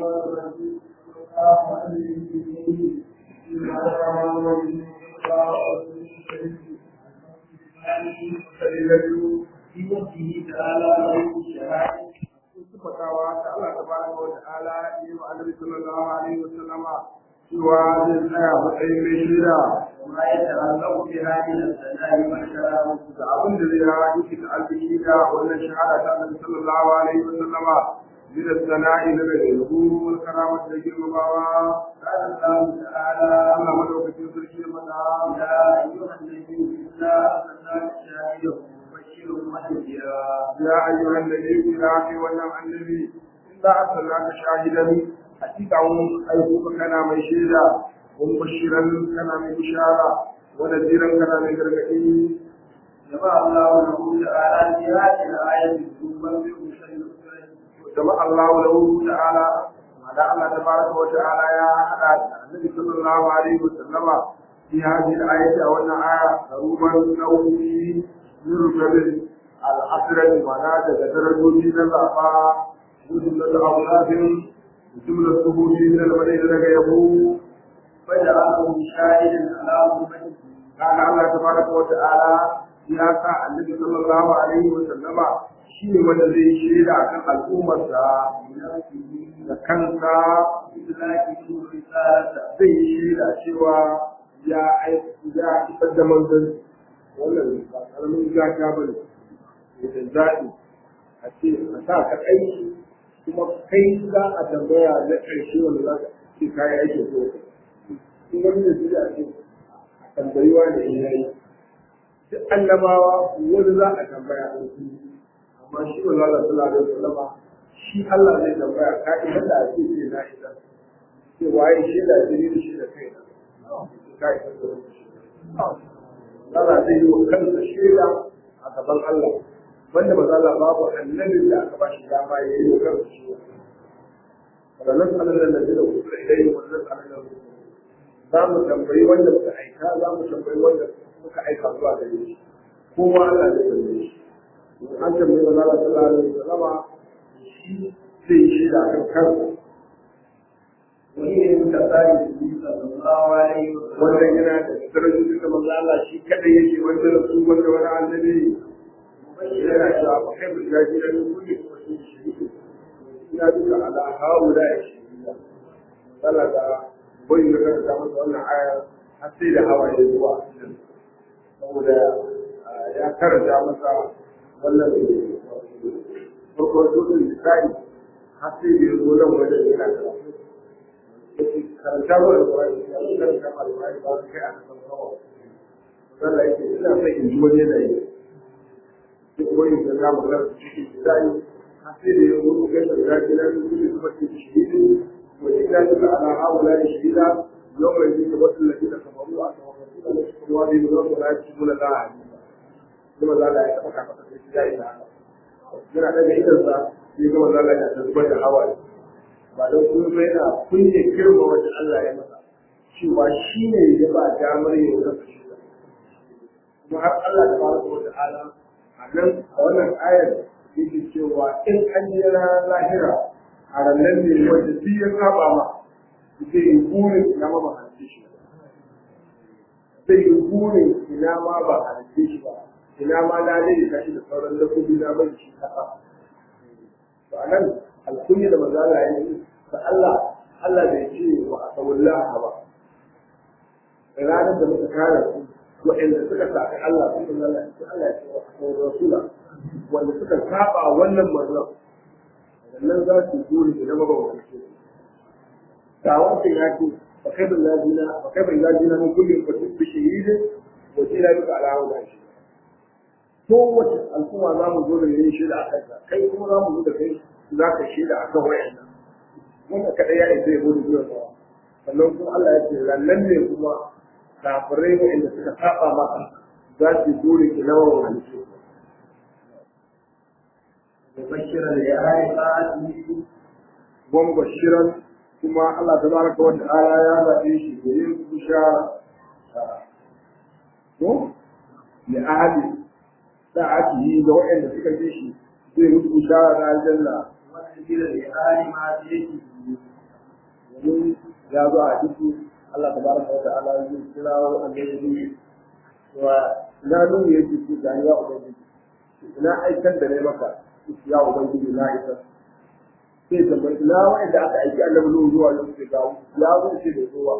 الشيطان الرجيم الله عليه وسلم بسم الله الرحمن الرحيم في وجهه تعالى له الشهادة sifatawa ta Allah tabaraka wa ta'ala yi wa Annabi sallallahu alaihi wa sallama cewa zai tsaya matsayin mai shida ma ya ta'allaqu bi hadhihi al-sana'i wa shara'a da abin da zai rawa yake da albihi da wannan shahada ta Annabi sallallahu alaihi wa sallama من الثناء لدى الهدوء والكرامة لجربوا قال الله تعالى الله ملوك تنسل منا يا أيها النبي إنا أرسلناك شاهدا مبشرا ونذيرا يا أيها النبي إنا في ونعم النبي إنا أرسلناك شاهدا حقيقة أيهوك كان من شهدا ومبشرا كان من بشارة ونذيرا كان من غرقين جمع الله له تعالى في هذه الآية ثم بمشير جمع الله له تعالى معنى الله تبارك وتعالى يا أحد النبي صلى الله عليه وسلم في هذه الآية أو أن آية ضروبا نومي يرجل العصر المعنى درجة من الأعفاء جملة أولاد جملة سهول من المدينة لك يبو فجعلهم شاهدا على أمته قال الله تبارك وتعالى يا النبي صلى الله عليه وسلم shi ne wanda zai shaida a kan al'ummarsa da kansa zai yi shaida cewa ya ya isar da manzan wannan ba karamin gata ba ne da zaɓi a ce a sa ka aiki kuma kai za a tambaya na ƙarshe wanda za ka ce kayan aikin ko in wani da su a ce a tambayi wa da ya yi duk annabawa wani za a tambaya a su amma shi ba za a sallah da sallama shi Allah zai tambaya ka ita da ake ce na ita ce waye shi da jini da shi da kai na ka ita da shi Allah zai yi wa kansa shaida a gaban Allah wanda ba za a babu annabin da aka ba shi dama ya yi wa kansa shaida wala nas'alu alladhi la usila ilayhi wa nas'alu alladhi za mu tambayi wanda muka aika za mu tambayi wanda muka aika zuwa gare shi kowa Allah zai tambaye shi an tambayi wa zala sallallahu alaihi wasallama shi zai shi da kan kansa wani ne muka tsari da yi sallallahu alaihi wannan yana da darajoji da manzo Allah shi kadai yake wanda da su wanda wani annabi yana cewa ba kai mun gaji da ni kulli kuma shi shi ina duka ala haula ya shi Allah da bai da ta masa wannan aya har sai da hawaye zuwa saboda ya karanta masa wannan farkon dukkan misali har sai da yanzu nan wajen yana karatu karanta ba da kwarai ya zo karanta ba da kwarai ba kai aka san kawo Allah yake ina son in ji wani yanayi duk wani da za mu karanta cikin misali har sai da yanzu ku gaisa da daji na duk da kuma ke shahidi wa ina duka ala haula da shahida yau mai jika wasu lafiya kamar ruwa a kamar wasu da su kuma wani da wasu da ya ci muna za a yi kuma za a yi taɓa kafa da shi ya yi ta haka yana daga idansa sai kuma za a yi zubar da hawaye ba don kuma ba yana kunne girma wanda Allah ya masa cewa shi ne ya ba damar yin kansa shi kuma har Allah da fara wa ta'ala a nan a wannan ayar yake cewa in an yi lahira a ranar ne wanda duk ya saba ma zai yi burin ina ma ba halitta shi zai yi burin ina ma ba halitta shi ba ina ma na dai ka shi da sauran dabbobi na bai shi kasa to anan alkunya da manzo Allah ya yi da Allah Allah bai ce wa asawullah ba ranar da muka kare su waɗanda suka sami Allah su da Allah su Allah ya ce wa asawul rasula wanda suka saba wannan manzon wannan za su dole da ba ba su ga wancan ya ce fa kai bin ladina fa kai bin ladina mun kullum fa bi shahidin wa jira duka alawu da shi kowace al'umma za mu zo da yin shaida a kanka kai kuma za mu zo da kai za ka shaida a kan wayannan wanda kaɗai ya isa ya zo da zuwa sawa sannan kuma Allah ya ce rannan ne kuma kafirai wa'anda suka saba maka za su dole ki nawa wa halittu mubashiran da ya hari sa'adi wa mubashiran kuma Allah tabaraka wa ta'ala ya zaɓe shi da yin bishara ko li ahli sa'atihi da waɗanda suka ji shi zai musu bishara da aljanna wanda gida da hali ma yake domin ya zo a ciki Allah tabaraka wa ta'ala zai kirawo annabi wa ina nuna yake ce ga ya ubangiji ina aikar da ne maka ya ubangiji na isa sai tambayi ina wanda aka aiki annabi nuhu zuwa yau sai ga ya zo ce da zuwa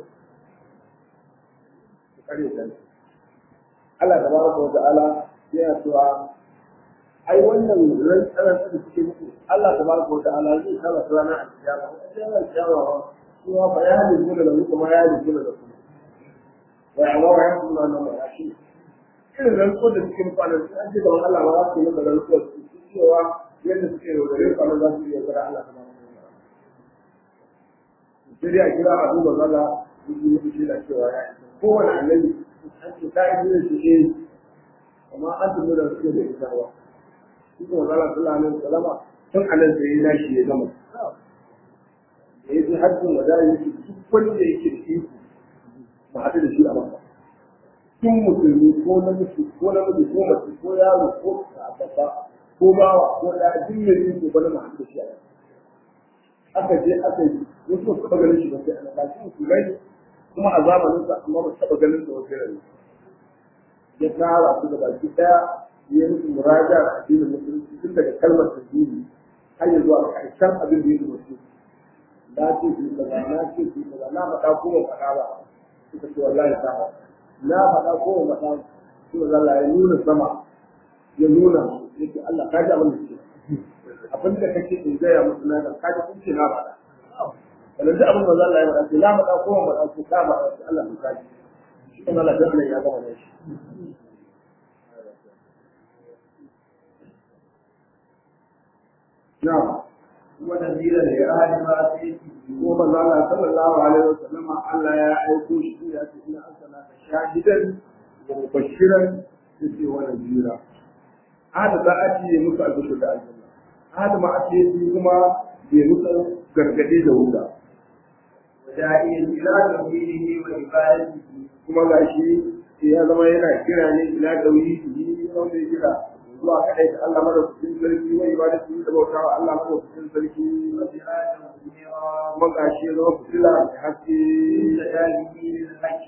kare ta Allah tabaraka wa ta'ala yana cewa ai wannan ran tsaran da suke muku Allah tabaraka wa ta'ala zai kama su ranar alkiyama ranar alkiyama kuma fa ya hali gona da kuma ya hali gona da kuma wa ya wa ya kuma nan ba shi irin ran ko da suke muku anan an ce da Allah ba za su yi maka ran ko su cewa yadda suke yaudare ku anan za su yi yaudare Allah tabaraka wa ta'ala sai dai a kira a duba zalla yi muku shi da cewa ya kowane annabi an ce ta yi da shi ne amma an tafi da suke da ita ba shi kuma zala sallallahu alaihi wasallama tun anan sai ya shi ya gama da ya ji hajjin wada ya ce duk wanda yake da iko ba haɗu da shi a maka tun musulmi ko namiji ko namiji ko mace ko yaro ko babba ko bawa ko da duk mai iko ba na haɗu da shi a maka aka je aka yi wasu ba su taɓa ganin shi ba sai ana kashi musulmai kuma a zamanin sa amma ba su taɓa ganin sa wasu rayuwa ya tara su da baki ɗaya ya yi muraja a addinin musulunci tun daga kalmar tasiri har ya zuwa ƙarshen abin da ya zuwa su na ce su kaza na ce su kaza na faɗa ko ba faɗa ba suka ce wallahi ta ba na faɗa ko ba faɗa su da Allah ya nuna sama ya nuna yake Allah ka ji abin da ke abin da kake in gaya musu na ka ji kun ce na faɗa wannan duk abin da Allah ya faɗa ce na faɗa ko ba faɗa ko ka faɗa ce Allah ka ji shi kuma Allah ya gama ne shi نعم ونذيرا لأهل ما فيه وما الله صلى الله عليه وسلم ألا يا أيكو شيئا إن أرسلناك شاهدا ومبشرا يسي ونذيرا هذا ذا أتي يمسى البشر دا الجنة هذا ما أتي يسيهما يمسى gargade da wuta وداعيا إلى توحيده وعبادته kuma gashi ya zama yana kira ne ila tauhidi wanda ya kira zuwa kaɗai da Allah madaukakin sarki wa ibadatu da bautawa Allah madaukakin sarki وجهادا منيرا kuma gashi ya zama fitila da haske بسداده للحق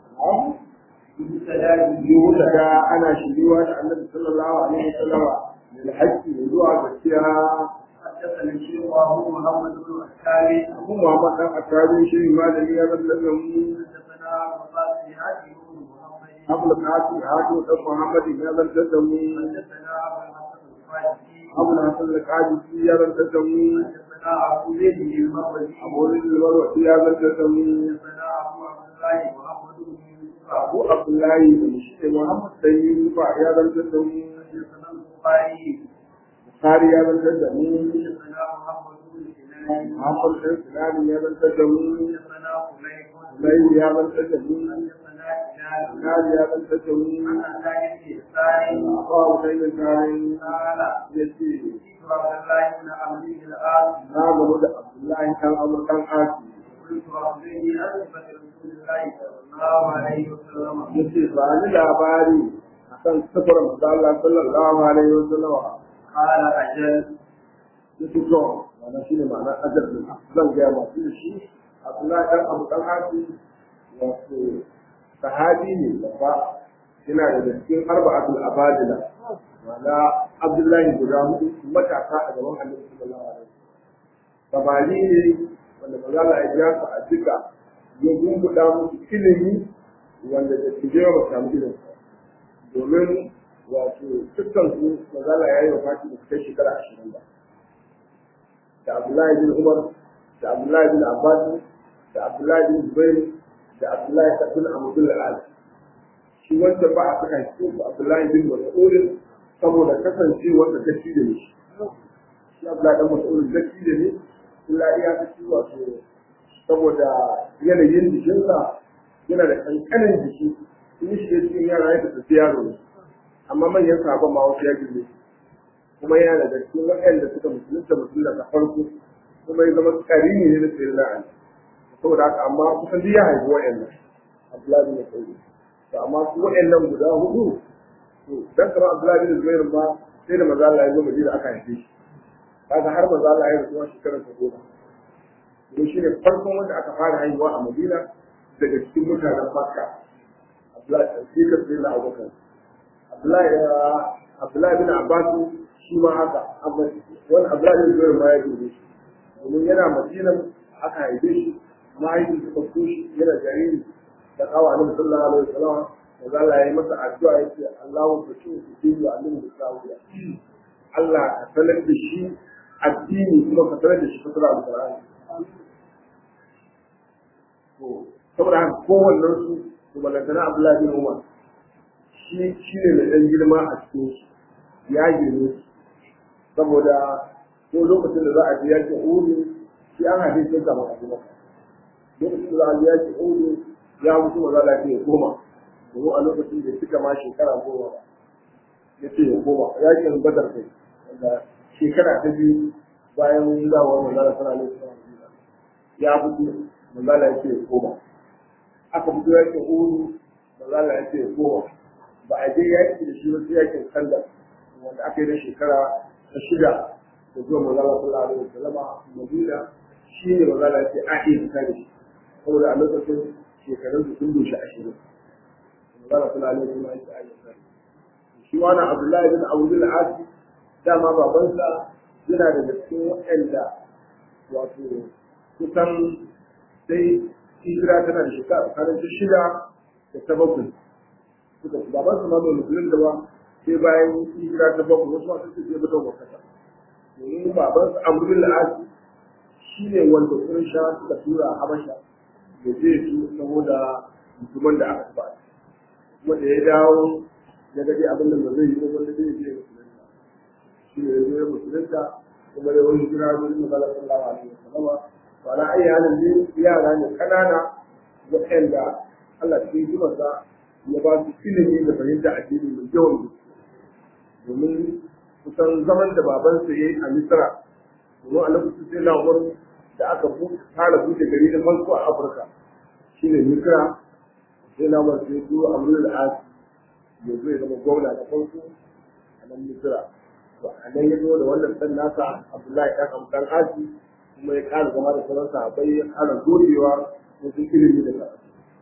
yuhu بسداده da ana shiriwa da annabi sallallahu alaihi wasallam da haƙƙi da zuwa gaskiya حدثنا الشيخ أبو محمد بن الحارث abu Muhammad dan Attabi shi malami ya zama da mu حدثنا أبو القاسم هاشم بن محمد Abu Qasim Hadu dan Muhammad ya zama da mu حدثنا أبو الحسن الفارسي Abu Hasan al-Qadisi ya zama da mu حدثنا أبو زيد المروزي Abu Rizal Marwazi ya zama da mu حدثنا أبو عبد الله محمد بن يوسف Abu Abdullahi da shi Muhammad dan Yusufa ya zama da mu حدثنا البخاري Bukhari ya zama da mu حدثنا محمد بن سنان Muhammad dan Sulaiman ya zama da mu حدثنا خليل Lai ya zama da mu حدثنا هلال Nari ya zama da mu عن عطاء بن يسار Abu Sayyid Karim قال ya ce عبد الله بن عبد الآن na gamu da Abdullahi dan Amr dan Asi قلت أخبرني عن صفة رسول الله صلى الله عليه وسلم yace ba ni labari akan sifar manzo Allah sallallahu alaihi wasallam قال أجل yace to wannan shine ma'anar ajal din zan ga ma shi shi Abdullahi dan Abu dan Asi wato sahabi ne babba yana da cikin arba'atul abadila ma'ana Abdullahi guda hudu matasa a gaban Annabi sallallahu alaihi wasallam samari ne wanda maza Allah ya ja su a duka ya gumbuɗa musu ilimi wanda da su je ba samu irin sa domin wato dukkan su maza Allah ya yi wa fati da su kai shekara ashirin ba da Abdullahi bin Umar da Abdullahi bin Abbas da Abdullahi bin Zubair da Abdullahi bin Abdul Ali shi wanda ba a saka shi ko Abdullahi bin Mas'ud saboda kasancewar da ta ci da shi shi Abdullahi bin Mas'ud da ci da ne illa iya ta ci wato saboda yanayin jikinsa yana da kankanin jiki in shi ya cikin yara ya tafi yaro ne amma manyan sabon ma wasu ya girme kuma yana da cikin waɗanda suka musulunta musulunta da farko kuma ya zama karini ne na sayi la'ani saboda haka amma kusan duk ya haifi waɗannan Abdullahi bin Mas'ud to amma su waɗannan guda hudu to dan kamar Abdullahi bin Zubair ma sai da maza Allah ya zo Madina aka haife shi kaga har maza Allah ya rasu shekarar ta goma domin shi ne farkon wanda aka fara haihuwa a madina daga cikin mutanen makka abdullahi sai ka sai na abubakar abdullahi abdullahi bin abbas shi ma haka amma wani abdullahi bin zubair ma ya dole shi domin yana madinan aka haife shi mahaifin suka so shi yana jariri da kawo annabi sallallahu alaihi wasallam da Allah ya yi masa addu'a ya ce Allahu fashi su dini wa annabi da sawiya Allah ka sanar da shi addini kuma ka sanar da shi fasara alqur'ani to saboda haka kowannen su to balantana Abdullahi bin Umar shi shi ne da ɗan girma a cikin shi ya girme shi saboda ko lokacin da za a je yakin Uhud shi an haife shi kamar a maka lokacin da za a je yakin Uhud ya mutu maza lafiya ya koma domin a lokacin da suka ma shekara goma ba ya ce ya koma yakin Badar kai wanda shekara ta biyu bayan zawar manzala sana ne ya fito manzala ya ce ya koma aka fito yakin Uhud manzala ya ce ya koma ba a je yaki da shi ba sai yakin Kandar wanda aka yi na shekara ta shida da zuwa manzala sallallahu alaihi wasallam Madina shi ne manzala ya ce a iya fita da shi saboda a lokacin shekarun su sun doshi ashirin manzala sallallahu alaihi wasallam ya ce a iya fita da shi shi wani Abdullahi bin Abu bin Asi dama babansa yana daga cikin waɗanda wato kusan sai hijira tana da shekara tsakanin ta shida da ta bakwai suka ci babansa ma bai musulun da ba sai bayan hijira ta bakwai wasu masu su sai mutum wakata domin babansa amrul asi shi ne wanda sun sha suka tura habasha da zai su saboda mutumin da aka ba kuma da ya dawo ya gaji abin da ba zai yi ba wanda zai je musulunta shi ne ya musulunta kuma da wani jira da yin magana sallallahu alaihi wasallam to ala ayi halin ne yara ne kanana waɗanda Allah cikin hikimarsa ya ba su ilimi da fahimta addini mai yawan gaske domin kusan zaman da babansa ya yi a Misra domin a lokacin sai na wani da aka fara buɗe gari da farko a Afirka shine Misra sai na wani sai zuwa Amrul As ya zo ya zama gwamna da farko a nan Misra to a nan ya zo da wannan dan nasa Abdullahi dan Amdan Asi kuma ya ƙara zama da sauran sahabbai ya ƙara godewa wajen ilimi da karatu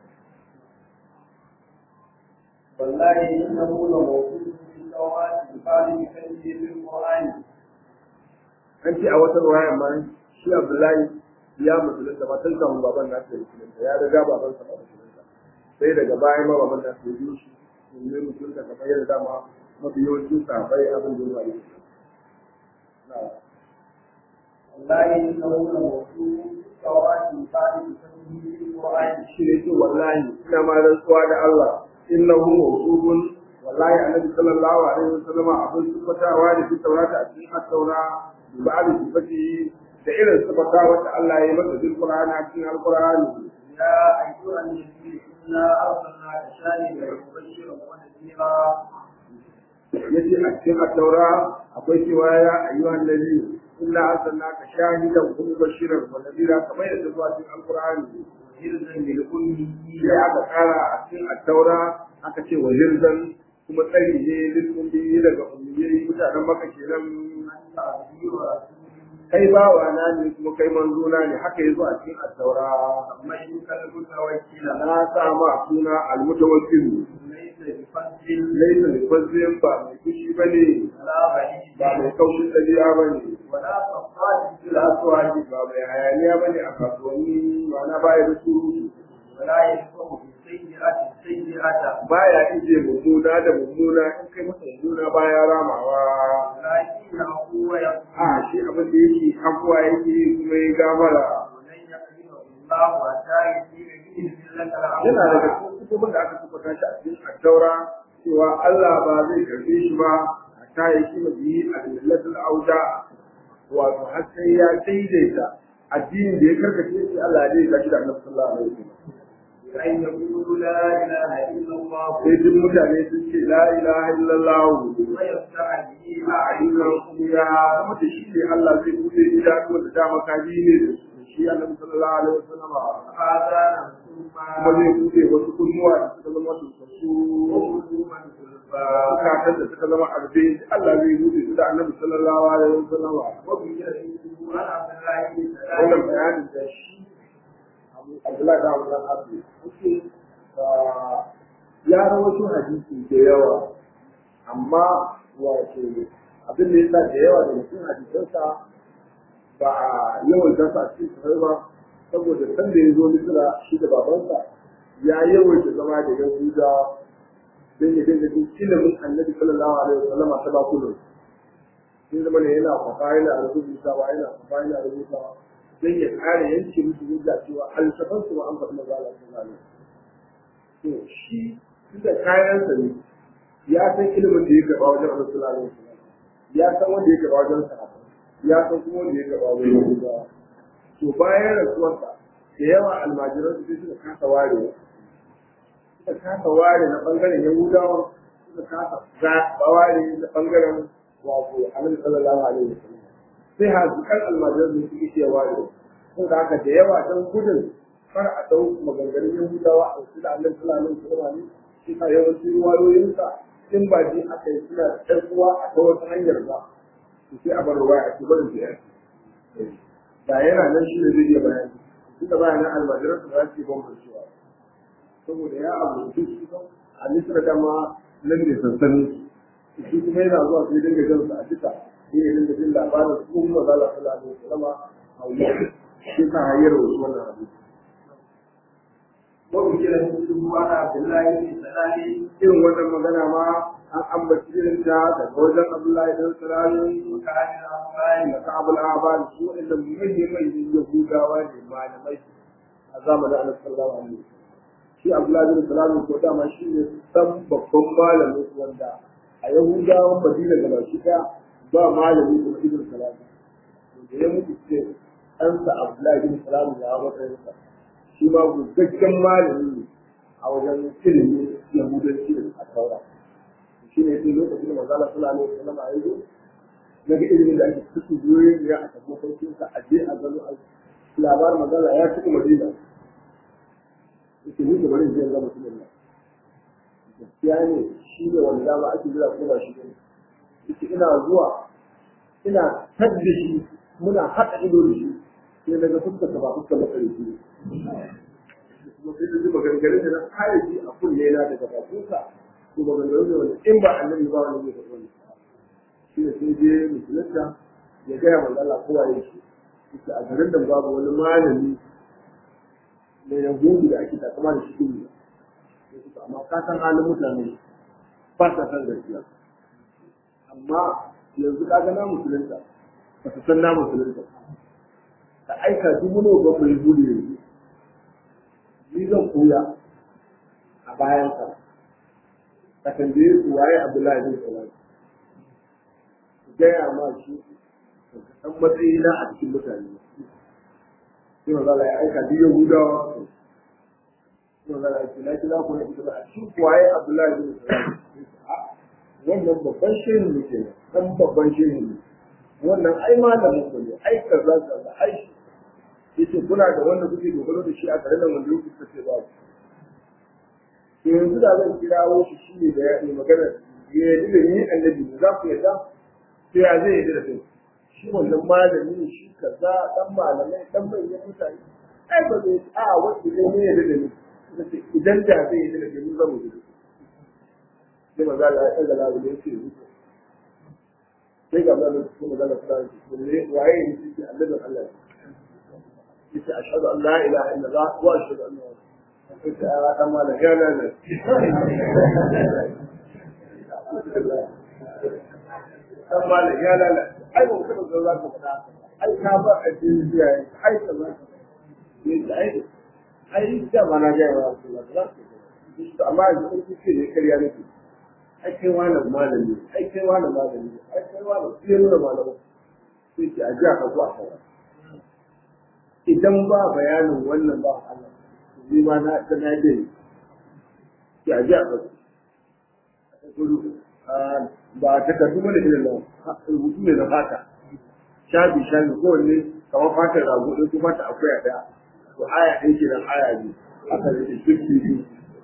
والله إنه لموجود في التوراة بخارج كلمه بالقرآن an ce a wata ruwaya ma shi Abdullahi ya musulunta ba tun kafin baban nasu ya musulunta ya riga baban sa ba musulunta sai daga baya ma baban nasu ya biyo shi ne musulunta kamar yadda dama mafi yawancin sahabbai abin da ya faru والله إنه لموجود في التوراة بخارج كلمه بالقرآن shi ne ce wallahi ina ma rantsuwa da Allah innahu mawsufun wallahi annabi sallallahu alaihi wasallama abin sifatawa da fi taurata a cikin at-taura bi ba'd sifati da irin sifata wanda Allah ya yi masa cikin Qur'ani a cikin Al-Qur'ani يا أيها النبي إنا أرسلناك شاهدا ومبشرا ونذيرا yace a cikin at-taura akwai cewa ya ayyuhan nabi inna arsalnaka shahidan wa mubashiran wa nadira kamar yadda zuwa cikin Al-Qur'ani وهرزا للأمي sai aka kara a cikin at-taura aka ce wa hirzan kuma tsari ne lissumbi daga ummiyai mutanen maka kenan أنت عبدي ورسولي kai bawa na ne kuma kai manzo na ne haka yazo a cikin at-taura سميتك المتوكل na sa ma suna al-mutawakkil ليس بفضل laysa bi fazlin ba mai kushi bane ولا بعيد ba mai kaushin dabi'a bane ولا صفات في ila الأسواق suwaji ba mai hayaniya bane a kasuwanni ba na baya da surutu ولا يشبه بالسيئة السيئة baya ije mummuna da mummuna in kai masa mummuna baya ramawa ولكن هو يقول a shi abin da yake abuwa yake kuma ya gafara ولن يكرمه الله حتى يسير به ملة yana daga الأرض cikin kutubun da aka tabbata shi a cikin attaura cewa Allah ba zai karbe shi ba hatta ya kima biyi a millatul auda wato har sai ya daidaita addinin da ya karkace shi Allah ya daidaita shi da Annabi sallallahu alaihi wasallam أن يقولوا لا إله إلا الله sai duk mutane sun ce la ilaha illallah ويفتح به a ayyukan kuma kuma da shi ne Allah zai bude idanuwa da dama kaji ne da shi Annabi sallallahu alaihi wasallam آذانا kuma ثم zai bude wasu kunnuwa da suka zama su وقلوبا غلفا bukatan da suka zama arbe Allah zai bude su da annabi sallallahu alaihi wasallam وبيده عن عبد الله بن wannan سلام bayanin da shi Abdullahi da Abdullahi Abu suke ya rawaito hadisi da yawa amma wato abin da yasa da yawa da mutum hadisansa ba a yawan dasa a cikin sanar ba saboda san da ya zo misira shi da babansa ya yawaita zama da yahuda don ya dinga jin ilimin annabi sallallahu alaihi wasallam ta bakunan sai zama ne yana kwafa yana rubutawa yana kwafa yana rubutawa don ya kare yanke musu hujja cewa alsafan su ma an faɗi maza Allah sallallahu alaihi to shi tunda kayansa ne ya san ilimin da ya gaba wajen Allah sallallahu alaihi wasallam ya san wanda ya gaba wajen sahaba ya san kuma wanda ya gaba wajen yahudawa to bayan rasuwarsa da yawa almajiran su sai suka kasa ware suka kasa ware na bangaren yahudawa suka kasa zaɓa ware na bangaren wato annabi sallallahu alaihi wasallam sai hazikan almajiran su suke iya ware ko da haka da yawa dan gudun kar a dau maganganun yahudawa a wasu da annabi sallallahu alaihi wasallam ne shi ka yawancin ruwayoyinsa in ba ji aka yi suna da ɗan uwa a ta wata hanyar ba to sai a bar ruwa a cikin barin da da yana nan shi ne zai iya bayani duk da bayanan almajiran su ba su yi bambancewa saboda ya abu duk su kan a nisra dama nan ne sansanin su shi kuma yana zuwa sai dinga jan su a duka sai ya dinga jin labarin su kuma za la sallallahu alaihi wasallam a wuya shi ka hayar wasu wannan hadisi وذكر مثله عن عبد الله بن سلام irin wannan magana ma an ambaci irin ta daga wajen Abdullahi dan Salamin وكان الأنصار da Ka'abul Ahbar su inda manyan manyan Yahudawa ne malamai a zamanin Annabi sallallahu alaihi wasallam shi Abdullahi bin Salamin ko dama shi ne san babban malamin su wanda a Yahudawan Madina da baki daya ba malami kuma Ibn Salam da ya mutu ce ɗansa Abdullahi bin Salamin ya matsayinsa shi ma gaggagen malami ne a wajen ilimin Yahudanci da a taura shi ne sai lokacin da manzala sallallahu alaihi wasallam ya zo na ga ilimin da ake cikin biyoyin ya a tafi mafarkin sa a je a gano a labarin manzala ya cika madina yake ni da bari zai ga mutumin nan gaskiya ne shi ne wanda dama ake jira ko ba shi ne yake ina zuwa ina tadda shi muna haɗa ido da shi sai daga fuskar ta ba fuskar matsarici ne kuma sai da zuba gangarin da na kare shi a kunne na daga bakinsa ko ba gangarin da wani in ba annabi ba wani zai faɗi wani shi ne sai je musulunta ya gaya manzo Allah kowa ya shi yake a garin da babu wani malami mai yahudu da ake takama da shi ne amma ka san halin mutane ba sa san gaskiya amma yanzu ka ga na musulunta ba su san na musulunta ka aika dubu nawa ba mai gudu yanzu ni zan koya a bayan ka ka tambaye su waye Abdullahi bin Salam ku gaya ma shi ka san matsayi na a cikin mutane sai ma zala ya aika duk Yahudawa sai ma zala ya ce na kira ku ne ita ba a cikin waye Abdullahi bin Salam wannan babban shehu ne ke dan babban shehu ne wannan ai malamin ku ne ai kaza kaza ai yace kuna da wanda kuke dogaro da shi a garin nan wanda yake kace ba to yanzu da zan kirawo shi shi ne da ya yi magana ya yi da ni annabi ne za ku yadda sai ya zai yi da kai shi wannan malami ne shi kaza dan malamai dan bayyana mutane ai ba zai a wanda zai ne yadda da ni nace idan da zai yi da kai mun zama da sai maza da ya ga lawo da yake yi sai ga maza da kuma maza da fara ne waye ne shi annabin Allah yace ashhadu an la ilaha illallah wa ashhadu anna muhammadan rasulullah dan mala ya la la dan mala ya la la ai mun kuma zo za ka fada ai ka ba a cikin biya ai ka za ne ai ai da mana ga rasulullah amma yanzu kun ce ne kariya nake ai kai wani malami ai kai wani malami ai kai wani sai nuna malami sai ki ajiya ka zuwa kawai idan ba bayanin wannan ba Allah ni ma na ta na dai ya ji a ba ta karbi mana irin nan rubutu ne na fata shafi shafi ko ne kamar fatar rago ɗin kuma ta akwai a ɗaya to aya ɗin ke nan aya ne aka rike fifty biyu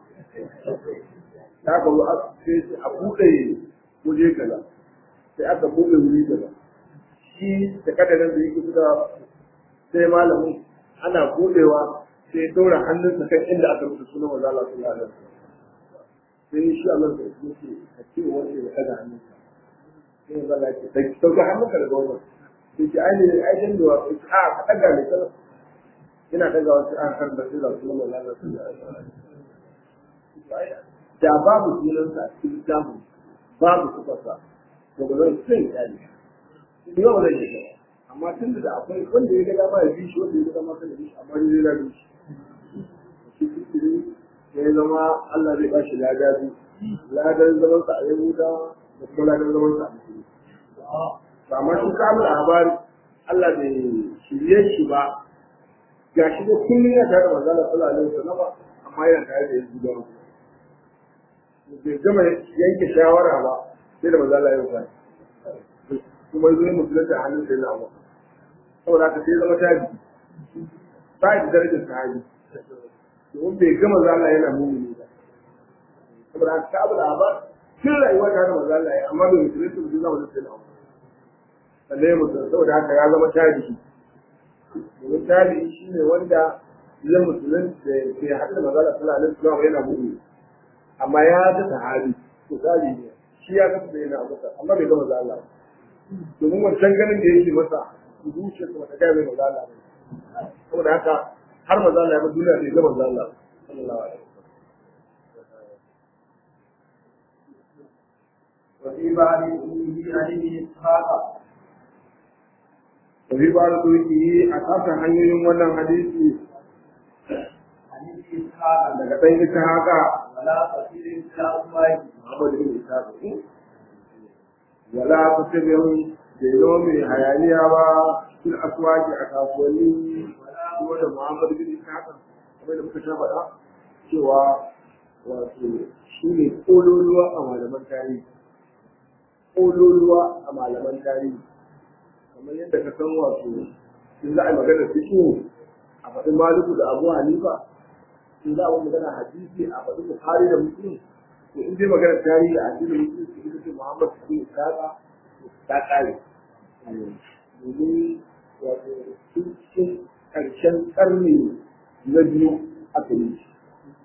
ta ka zo sai a buɗe waje kaza sai aka buɗe wuri kaza shi da kadarin da yake da sai malamin ana budewa sai dora hannunsa kan inda aka rubuta sunan manzo Allah sallallahu alaihi wasallam sai shi Allah da yake a ce wanda ya kada hannunsa sai manzo Allah ya ce sai sauka hannunka daga wannan sai ce ai ne ai dan da a ka daga ne kana ina daga wasu an kan da sunan manzo Allah sallallahu alaihi wasallam da babu sunansa a cikin littafin babu sufarsa to ba zai sai ya ne yau zai yi amma tun da akwai wanda ya ga dama ya bi shi wanda ya ga dama kada bi shi amma ni zai bi shi shi kiri ya zama Allah zai bashi lada bi ladan zaman sa a Yahuda da kuma ladan zaman sa a Musulmi to amma shi kamar habari Allah bai shirye shi ba gashi da kullum yana tare da manzon Allah sallallahu alaihi wasallam amma yana tare da Yahudawa bai gama yanke shawara ba sai da manzon Allah ya yi kuma zai musulunta a hannun sai na abu saboda haka sai zama tabi ba da darajar sahabi domin bai gama zala yana mumuni ba saboda haka abu da ba tun rayuwa ta da mazala ya amma bai musulunta ba zai zama da sai na abu sannan ya musulunta saboda haka ya zama tabi domin tabi shi ne wanda zai musulunta bai haɗu da mazala sallallahu alaihi wasallam yana mumuni amma ya ga sahabi to tabi ne shi ya ga sai na abu amma bai gama zala ba domin wancan ganin da yake masa zuciya ta wata gaya mai maza Allah saboda haka har maza Allah ya bar duniya bai ga maza Allah sallallahu alaihi وفي بعض أمه عن ابن إسحاق Tafi ba da turki a kasan hanyoyin wannan hadisi عن ابن إسحاق daga ɗan ita haka ولا قصير في الأصوات Muhammad bin Isa wala kusubin da zama mai hayaniya ba fil aswaki a kasuwanni kuma da Muhammad bin Isa kamar da muka sha faɗa cewa wato shi ne ƙololuwa a malaman tarihi ƙololuwa a malaman tarihi kamar yadda ka san wato in za a yi magana fiƙi a faɗin maliku da abu hanifa in za a yi magana hadisi a faɗin bukhari da muslim to in dai magana tarihi a cikin muslim su ita ce muhammad bin isaqa ta ƙare domin wato cikin ƙarshen ƙarni na biyu aka yi shi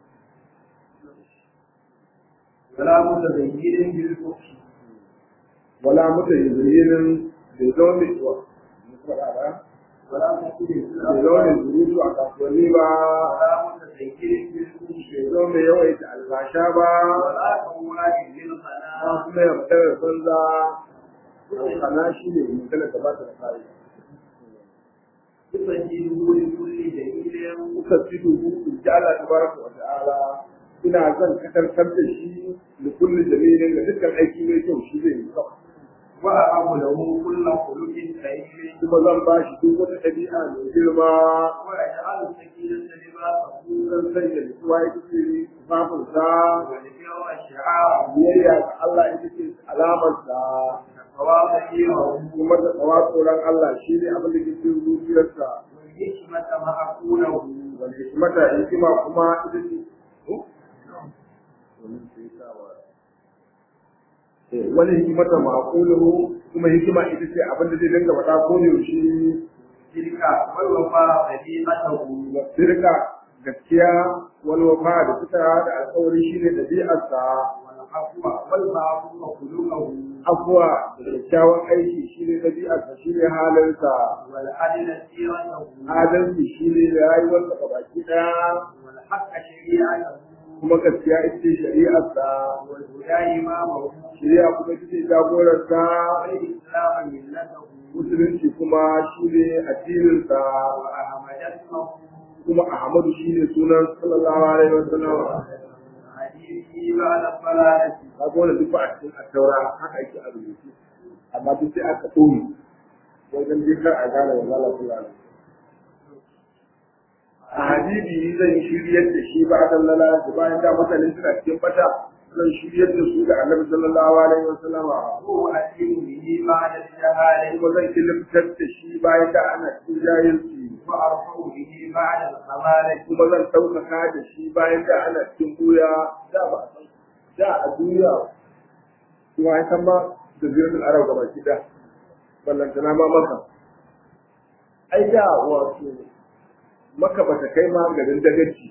ولا متبين بالفحش wala muta yanzuyin bai zama mai tsuwa ولا قصير في bai zama mai الأصوات surutu a kasuwanni ba ولا متبين بالفحش bai zama mai yawaita albasha ba ولا قواد ba للخلاء kuma ya fitar da banza kana shi ne magana da ba ta da kare يسجله لكل دليل kuka fi dubu in ji Allah tabaraka wa ta'ala ina zan katarkar da shi da kullu jamilin da dukkan aiki mai kyau shi zai yi kawai وأعب له كل خلق كريم kuma zan ba shi duk wata ɗabi'a mai girma ويجعل السكينة لباسه zan sanya nutsuwa ita ce tufafinsa والبر شعاره biyayya ga Allah ita ce alamarsa وتواضعه kuma da tsawa tsoron Allah shi ne abin da ke cikin zuciyarsa والحكمة معقوله wal hikmata hikima kuma ita ce wani hikimata ma'aquluhu kuma hikima ita ce abin da zai dinga faɗa ko da yaushe تلك والوفاء طريقته sirka gaskiya wal wafa da suka da alƙawari shine dabi'arsa والعفو والمعروف خلقه afwa da kyakkyawan aiki shine dabi'arsa shine halinsa والعدل سيرته adalci shine rayuwarsa gabaki daya والحق شريعته kuma gaskiya ita ce shari'arsa والهدى إمامه shari'a kuma ita ce jagorarsa والإسلام ملته musulunci kuma shine addininsa وأحمد اسمه kuma ahmadu shine sunan sallallahu alaihi wasallam حديثه بعد الصلاة kaga wannan duk ba a cikin attaura haka yake a rubuce amma duk sai aka ɗoyi wajen dai kar a gane wa zala sallallahu alaihi a hadisi zan shiryar da shi ba a dallala da bayan da mutane suna cikin bata zan shiryar da su da annabi sallallahu alaihi wasallam وأتم به بعد الشهادة kuma zan ilimtar da shi bayan da ana cikin jahilci وأرفع به بعد الخمالة kuma zan ɗaukaka da shi bayan da ana cikin buya da ba a san da a duniya kuma ya san ma da zirgin arab gaba ki da ballantana ma maka ai da wato maka ba ta kai ma garin dagaci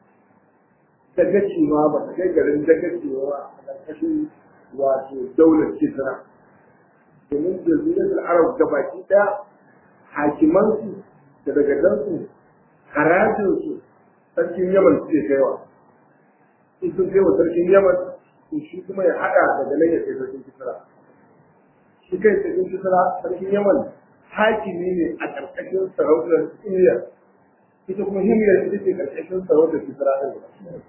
dagaci ma ba ta kai garin dagaci ba a ƙarƙashin wato daular kisra domin jazirar arab gabaki ɗaya hakimansu da dagadansu harajinsu sarkin yaman suke kaiwa in sun kai wa sarkin yaman to shi kuma ya haɗa daga nan ya kai sarkin kisra shi kai sarkin kisra sarkin yaman hakimi ne a ƙarƙashin sarautar himiyar ita kuma himiyar ita ce ƙarƙashin sarautar kisra ɗin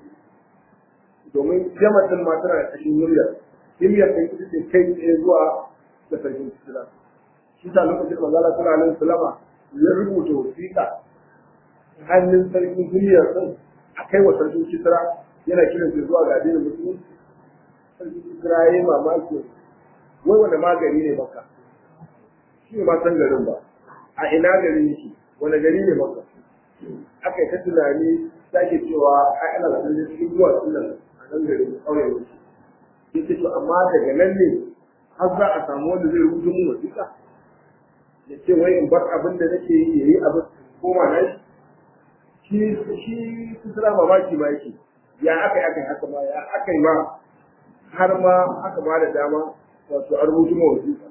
domin yaman ɗin ma tana ƙarƙashin himiyar himiyar ɗin ita ce kai tsaye zuwa da sarkin kisra shi ta lokacin manzala suna nan sulama ya rubuta wasiƙa hannun sarkin himiyar ɗin a kai wa sarkin kisra yana kiran shi zuwa ga addinin musulunci sarkin kisra ya yi mamaki wai wanda magani ne maka shi ne ma san garin ba a ina garin yake wani gari ne maka aka yi ta tunani sake cewa ai ana da sanin cikin zuwa sunan a nan garin ƙauyen yake yake to amma daga nan ne har za a samu wanda zai rubuta mun wasiƙa ya ce wai in bar abin da nake yi yayi abin koma na shi shi kusura mamaki ma yake ya aka yi aka yi haka ma ya aka yi ma har ma aka ba da dama wato an rubuta mun wasiƙa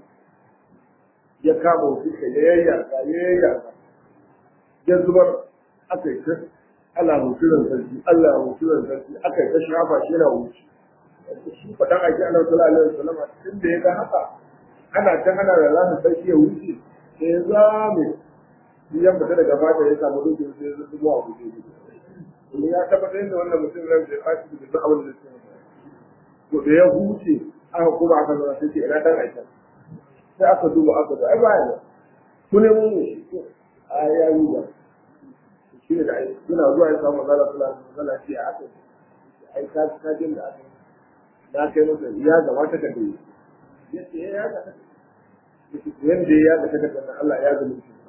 ya kama wasiƙa ya yayyaka ya yayyaka ya zubar aka yi ta Allah mutunan sarki Allah mutunan sarki aka yi ta shafa shi yana wuce shi faɗan ake ana sallallahu alaihi wasallam tun da ya ga haka ana ta ana da za su sarki ya wuce sai ya zame shi ya fita daga fata ya samu dukkan sai ya zubo a wuce domin ya tabbatar da wannan mutum ran da ya fashi da duk abin da zai to da ya huce aka kuma aka zama sai ce ina dan aisha sai aka duba aka ga ai baya ku ne mun shi a ya yi ba shi ne da ai suna zuwa ya samu zala sallallahu alaihi wasallam sai aka ai ka ka jin da aka na kai masa ya gabata ka dai yace ya ga ta yanda ya ga ta kan Allah ya zama shi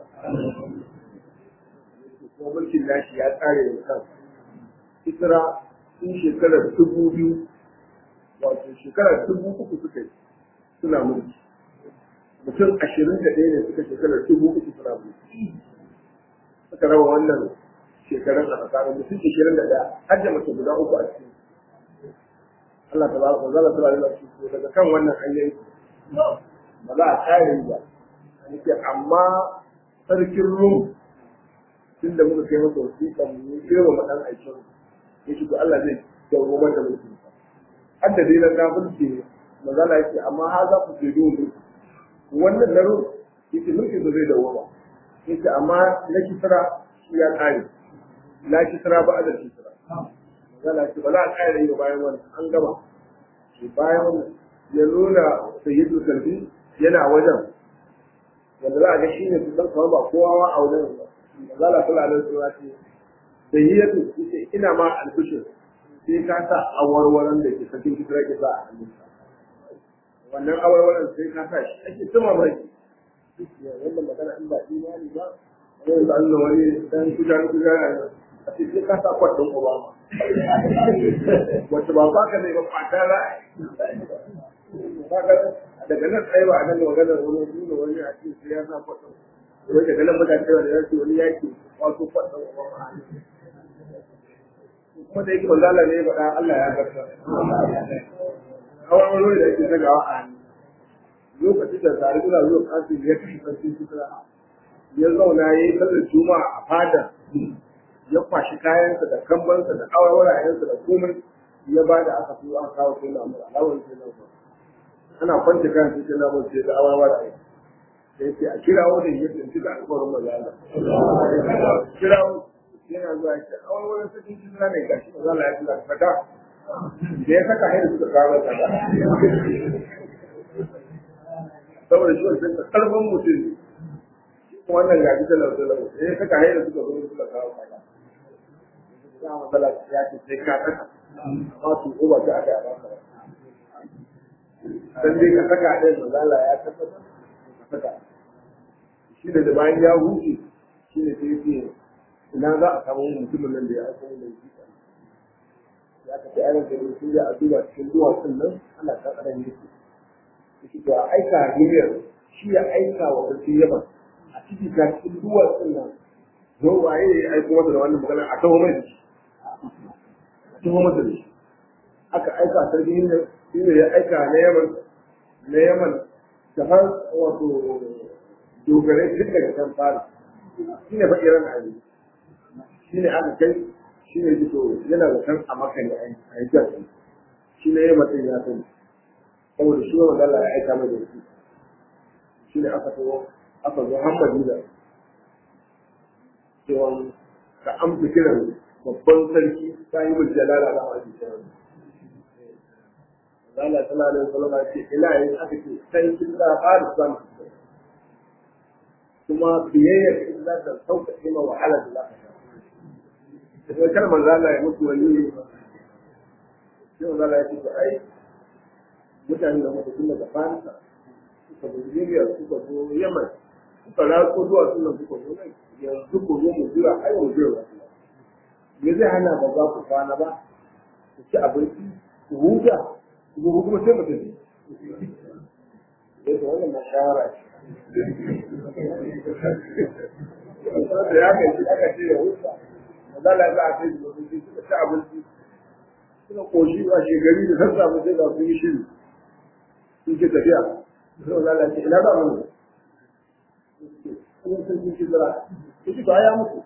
kuma mulkin nashi ya tsare da kansa Isra sun shekarar dubu biyu wato shekarar dubu uku suka yi suna mulki mutum ashirin da ɗaya ne suka shekarar dubu uku suna mulki suka raba wannan shekarun a tsakanin mutum ashirin da ɗaya har da mace guda uku a cikin Allah ta ba ku zala tura da shi daga kan wannan hanyoyi ba za a kare ba nake amma sarkin rum tun da muka kai masa wasiƙan mu girma ma ɗan aikin ya shigo Allah zai dauro mata mulkin sa har da dai na kafirce ne magana yake amma ha za ku ce dole wannan na rum yake mulkin sa zai dawo ba yake amma na kisra shi ya kare na kisra ba a da kisra magana ce ba za a kare yi bayan wannan an gama bayan wannan ya nuna sayyidu kalbi yana wajen wanda za a ga shi ne su san kamar ba kowa a wajen ba mazala sallallahu alaihi wasallam ce sayyidatu yace ina ma albishir sai ka sa awarwaran da ke sakin kisra ke sa a hannunka wannan awarwaran sai ka sa shi ake tuma mai wannan magana in ba imani ba wani da Allah wani dan kujan kujan a ce sai ka sa kwadin Obama wacce ba ba ka ne ba fata ra'ayi daga nan tsaye ba a nan magana wani nuna wani a cikin sai ya sa kwadin wani daga nan mutane tsaye da yake wani yaki wato kwadin Obama kuma da yake manzala ne faɗa Allah ya garta hawan wani da yake sagawa a hannu lokacin da tare suna zuwa kasu ya kashe sarki sutura ya zauna ya yi sallar juma'a a fada ya kwashi kayansa da kambansa da awarwarayensa da komai ya ba da aka fi aka kawo sai na mura alawar sai na mura ana kwance kayan sai na mura sai da awarwaraye sai sai a kirawo da ya tsinci da alƙawarin mazala kirawo yana zuwa ya ce awarwarin sai tsinci na ne gashi mazala ya tila saka da ya saka hanyar suka kawo saka saboda shi wancan karfin mutum wannan gaji da lauta ya saka hanyar suka zo suka kawo saka za a matsala ya ce sai ka saka amma su ko ba ta aka yaba ka dan dai ka saka ɗin mazala ya tabbatar ka saka shi da bayan ya huce shi ne sai ce ina za a samu mutumin nan da ya aiko mai jika ya ka ta yaran da ya sun a duba cikin duwatsun nan ana ta ƙaran yake yake to a aika hanyar shi ya aika wa sarki yaman a ciki ta cikin duwatsun nan zo waye ya aiko masa da wannan magana a taho mai da shi a taho masa da shi aka aika sarki ne shi ne ya aika na yaman na yaman da har wato dogarai duk daga can fara shi ne faɗi ran ali shi ne aka kai shi ne fito yana da kan a maka ne a yi jan shi ne ya mutum ya sani saboda shi wanda Allah ya aika mai da shi shi ne aka zo aka zo har Madina cewa ka amsa kiran babban sarki ta yi mun jalala da wani kiran Allah tana da sallama ce ina yin aka ce sarkin da fara san kuma biyayyar in za ta sauƙaƙe ma wahalar da za ka sha sai kar manzo Allah ya mutu wani sai manzo Allah ya ce ai mutane da mutu tun daga Farisa suka zo Libya suka zo Yemen suka ratso zuwa sunan suka zo nan yanzu ku zo mu jira ai mu jira me zai hana ba za ku kwana ba ku ci abinci ku huta ku zo kuma sai mu tafi yadda wannan mashawara ce da ya kai aka ce ya huta mazala za a kai su suka ci abinci suka koshi a shekari da sassa mu sai ga su yi shiri sun ke tafiya sai mazala ce ina za mu kuma sun yi shidara su ci ya mutu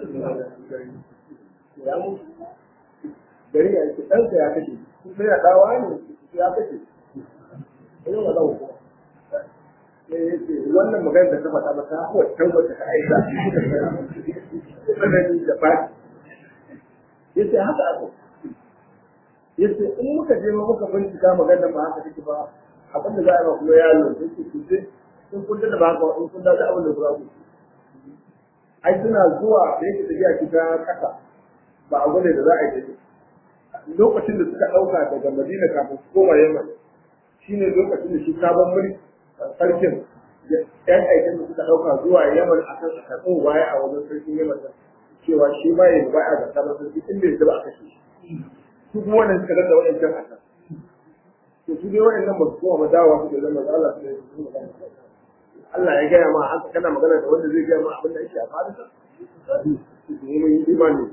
ya mutu gari ya ce ɗansa ya kashe sai ya dawa ne ya kashe ina ma za mu kuma wannan magana da ta faɗa ba ta hawa tabbata ta aika tsanani da faɗi yace haka aka yace in muka je muka bincika magana ba haka take ba abin da za a yi kuma ya lura yace ku ce in kun da ba haka in kun da abin da za ku ai suna zuwa da yake tafiya kita kasa ba abu ne da za a yi lokacin da suka ɗauka daga madina kafin su koma yamma shine lokacin da shi sabon mulki sarkin yan aikin da suka ɗauka zuwa yaman a kan karɓin baya a wajen sarkin yaman da cewa shi ma ya baya ga sabon sarki in bai ba a kashe shi su kuma wannan suka danda waɗancan a kan to su dai waɗannan ba su koma ba dawa su da zama da Allah su ne Allah ya gaya ma haka kana magana da wanda zai gaya ma abin da yake a fadisa su ne mai imani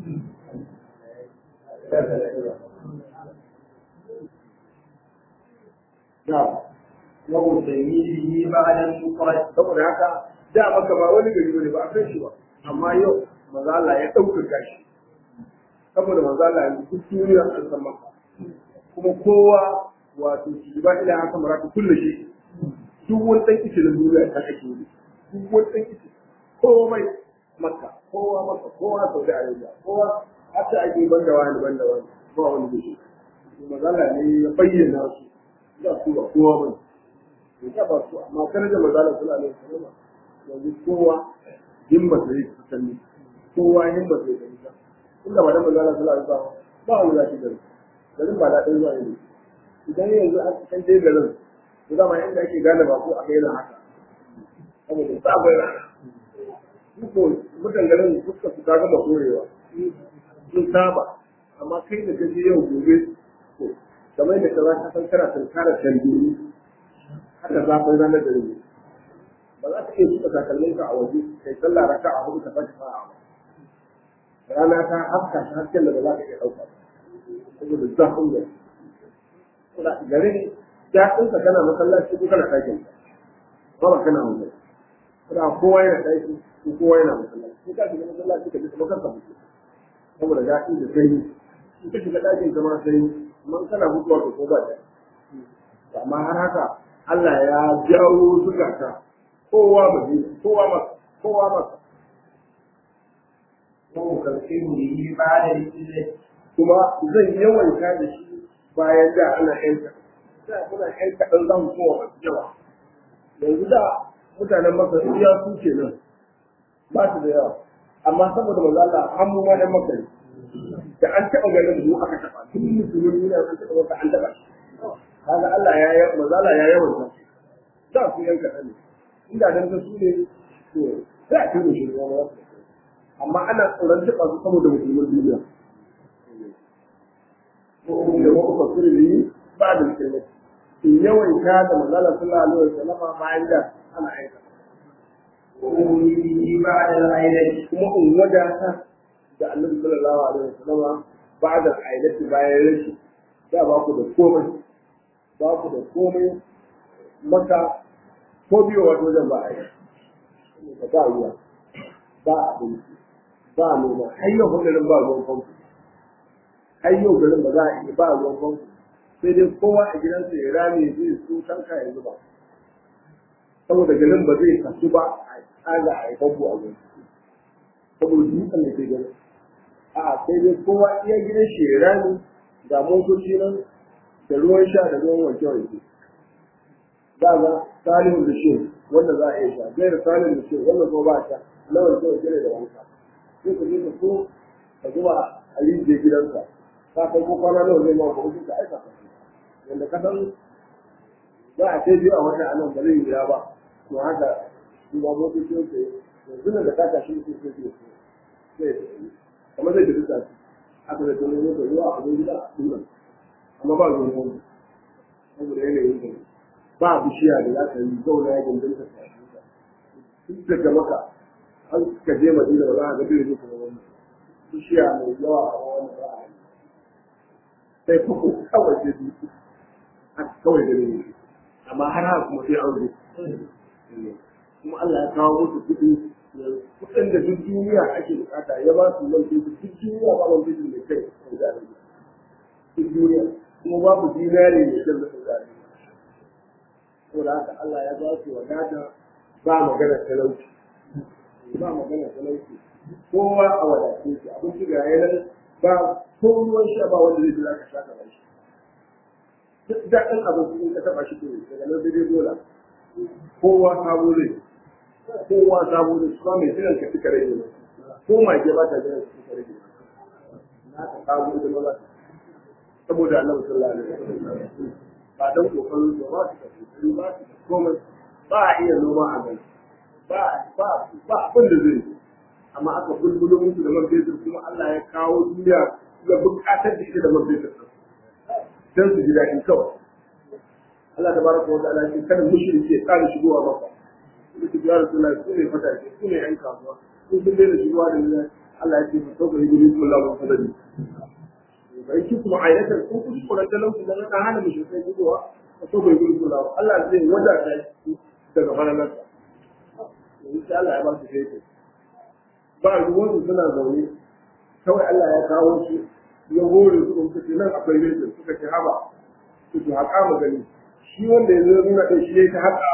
Na'am. ومسيره بعد المفرد saboda haka da maka ba wani gari bane ba a san shi ba amma yau maza Allah ya ɗaukaka shi saboda maza Allah ya duk duniya an san maka kuma kowa wato shi ba ila haka maraka kullu shi duk wani ɗan kici na duniya ta kake yi duk wani ɗan kici komai maka kowa maka kowa Saudi Arabia kowa hatta ake banda wani banda wani ba wani da shi maza Allah ne ya bayyana su da su ba kowa bane ya ba su amma kana da mazalar suna ne kuma yanzu kowa himma da yake fitanni kowa himma da yake fitanni inda ba da mazalar suna ne ba ba wani zaki gari garin ba daɗin zuwa ne idan yanzu an kan dai garin to dama inda ake gane ba ko a kai na haka saboda ba bai rana ko mutan garin fuska su ta gama korewa sun saba amma kai da gaji yau gobe to kamar da kaza ka san kana tunkarar tambayi haka zafin ranar da rage ba za ka iya suka takalmin ka a waje kai sallah raka a hudu ka sake sa'a ba rana ta haska ta hasken da ba za ka iya ɗauka saboda zafin da kuma garin daɗin ka kana masallaci ko kana ɗakin ba ba kana waje kuma kowa yana ɗaki ko kowa yana masallaci ko ka shiga masallaci ka ji kuma kanka mutu saboda daɗi da sanyi in ka shiga ɗakin ka ma sanyi man kana mutuwa ko ba da amma har haka Allah ya jawo zukata kowa ba zai kowa masa kowa masa ومكفره بعد الإذن kuma zan yawaita da shi bayan da ana yanka da muna yanka ɗan zan kowa masu yawa yanzu da mutanen masa iya su ke nan ba su da yawa amma saboda manzo Allah an mu ma dan maka ne da an taɓa ganin mu aka taɓa tun musulmin duniya an taɓa maka an taɓa shi kaga Allah ya yi manzo Allah ya yawan sa da su yanka ɗan ne inda dan da su ne to sai a tura shi ruwa ba amma ana tsoron taɓa su saboda musulmin duniya ko da wata fasiri ne ba da kirmai in yawaita da manzala sallallahu alaihi wasallam bayan da ana aika وأمي به بعد العيلة kuma in wadata da annabi sallallahu alaihi wasallam ba'da ailati bayan rashi da ba ku da komai ba ku da komai maka ko biyo wato wajen ba a yi ba ba ruwa ba abinci ba noma har yau garin ba ruwan famfo har yau garin ba za a iya ba ruwan famfo sai dai kowa a gidansa ya rame zai su tanka ya zuba saboda garin ba zai kasu ba a tsaga a yi famfo a gurin saboda dutsen da ke gani a sai dai kowa iya gidan shi ya rame ga motoci nan da ruwan sha da ruwan wanke wanke za ga salihu da shi wanda za a iya sha gaira salihu da shi wanda ko ba sha na wanke wanke ne da wanka sai ka je ka so ka zuba a rijiyar gidansa ka kai ko kwana nawa zai ma ko ka aika ka wanda ka san za a ce biyu a wata anan ba zai yi ba to haka su ba motocin sai yanzu nan da ka tashi mutum sai sai sai kamar zai tafi tafi aka da tunan yau ruwa a wajen gida a tunan amma ba ruwan wani saboda yanayin da ba bishiya da za ka yi zauna ya gindin ka tafi duk daga maka an ka je madina ba za a ga bai zuwa kuma wani bishiya mai yawa a wani ba a yi sai kuku kawai sai su haka kawai da ne amma har haka kuma sai an zo kuma Allah ya kawo musu kuɗi kuɗin da duk duniya ake bukata ya ba su man fetur duk duniya ba man fetur mai kai a jami'a duk duniya kuma babu dinari mai kai da jami'a saboda haka Allah ya ba su wadata ba magana talauci ba magana talauci kowa a wadace shi abinci ga yanar ba ko ruwan sha ba wanda zai jira ka sha ka shi duk daɗin abinci in ka taɓa shi to daga nan sai dai dole kowa sabo zai kowa sabo zai ba mai jiran ka cika rage ne ko mage ba ta jiran ka cika rage na ka sabo da maza saboda annabi sallallahu alaihi wasallam ba dan kokarin da ba su da ba su da komai ba a iya noma a gani ba ba ba abin da zai amma aka bulbulo musu da man fetur kuma Allah ya kawo duniya ga bukatar da ita da man fetur dan su ji daɗi kawai Allah ta baraka wa ta'ala ce kada mushriki ya ƙara shigowa maka su ya rasulullahi su ne fata ce su ne yan kasuwa su sun daina shigowa da ni Allah ya ce fa sauka hijiri kullahu wa fadali bai ki kuma ayatar ko ku ku da talauci da na hana mushrikai shigowa fa sauka hijiri kullahu Allah zai wadata shi daga falalarsa insha Allah ya ba su kai ba ruwan suna zaune kawai Allah ya kawo su ya hore su suka ce nan akwai rejin suka ce haba su su haƙa mu gani shi wanda ya zo nuna ɗin shi ya ta haƙa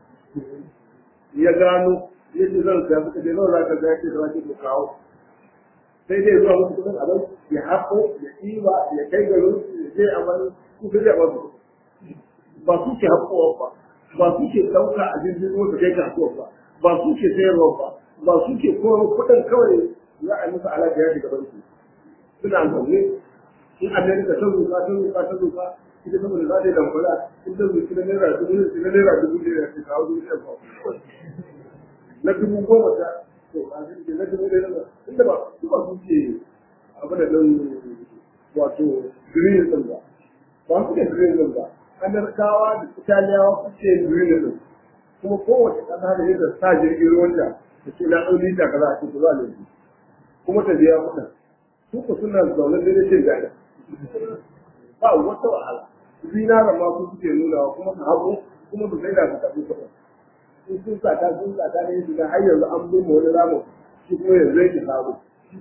ya gano ya ce zan saya suka ce nawa za ka zai ce da wake ku kawo sai dai zuwa musu kuɗin abin ya haƙo ya ɗiba ya kai garin su ya je a wani su ka je a wasu ba su ke haƙowa ba ba su ke ɗauka a jirgin ruwa su kai kasuwa ba ba su ke sayarwa ba ba su ke kuma kuɗin kawai za a yi musu alaƙa ya shiga banki suna zaune in amerika ta zuka ta zuka ta zuka ita saboda za ta yi damfara in ta zuki na naira dubu ne na naira dubu ne da ta kawo dubu ɗaya ba na dubu goma ta to ba su ce na dubu ɗaya na inda ba su ba su ce abu da ɗin wato green ɗin ba ba su ke green ɗin ba amerikawa da italiyawa su ce green ɗin kuma kowace ƙasa da yadda sa jirgin ruwan da ta ce na ɗau lita kaza a cikin zuwa ne kuma ta biya kuɗin su ku suna zaune da cin daɗi ba wata wahala zinaran ma su suke nuna kuma su hagu kuma su sai da su tafi kuɗin in sun sata sun sata ne su ga har yanzu an bin wani ramu shi kuma yanzu yake samu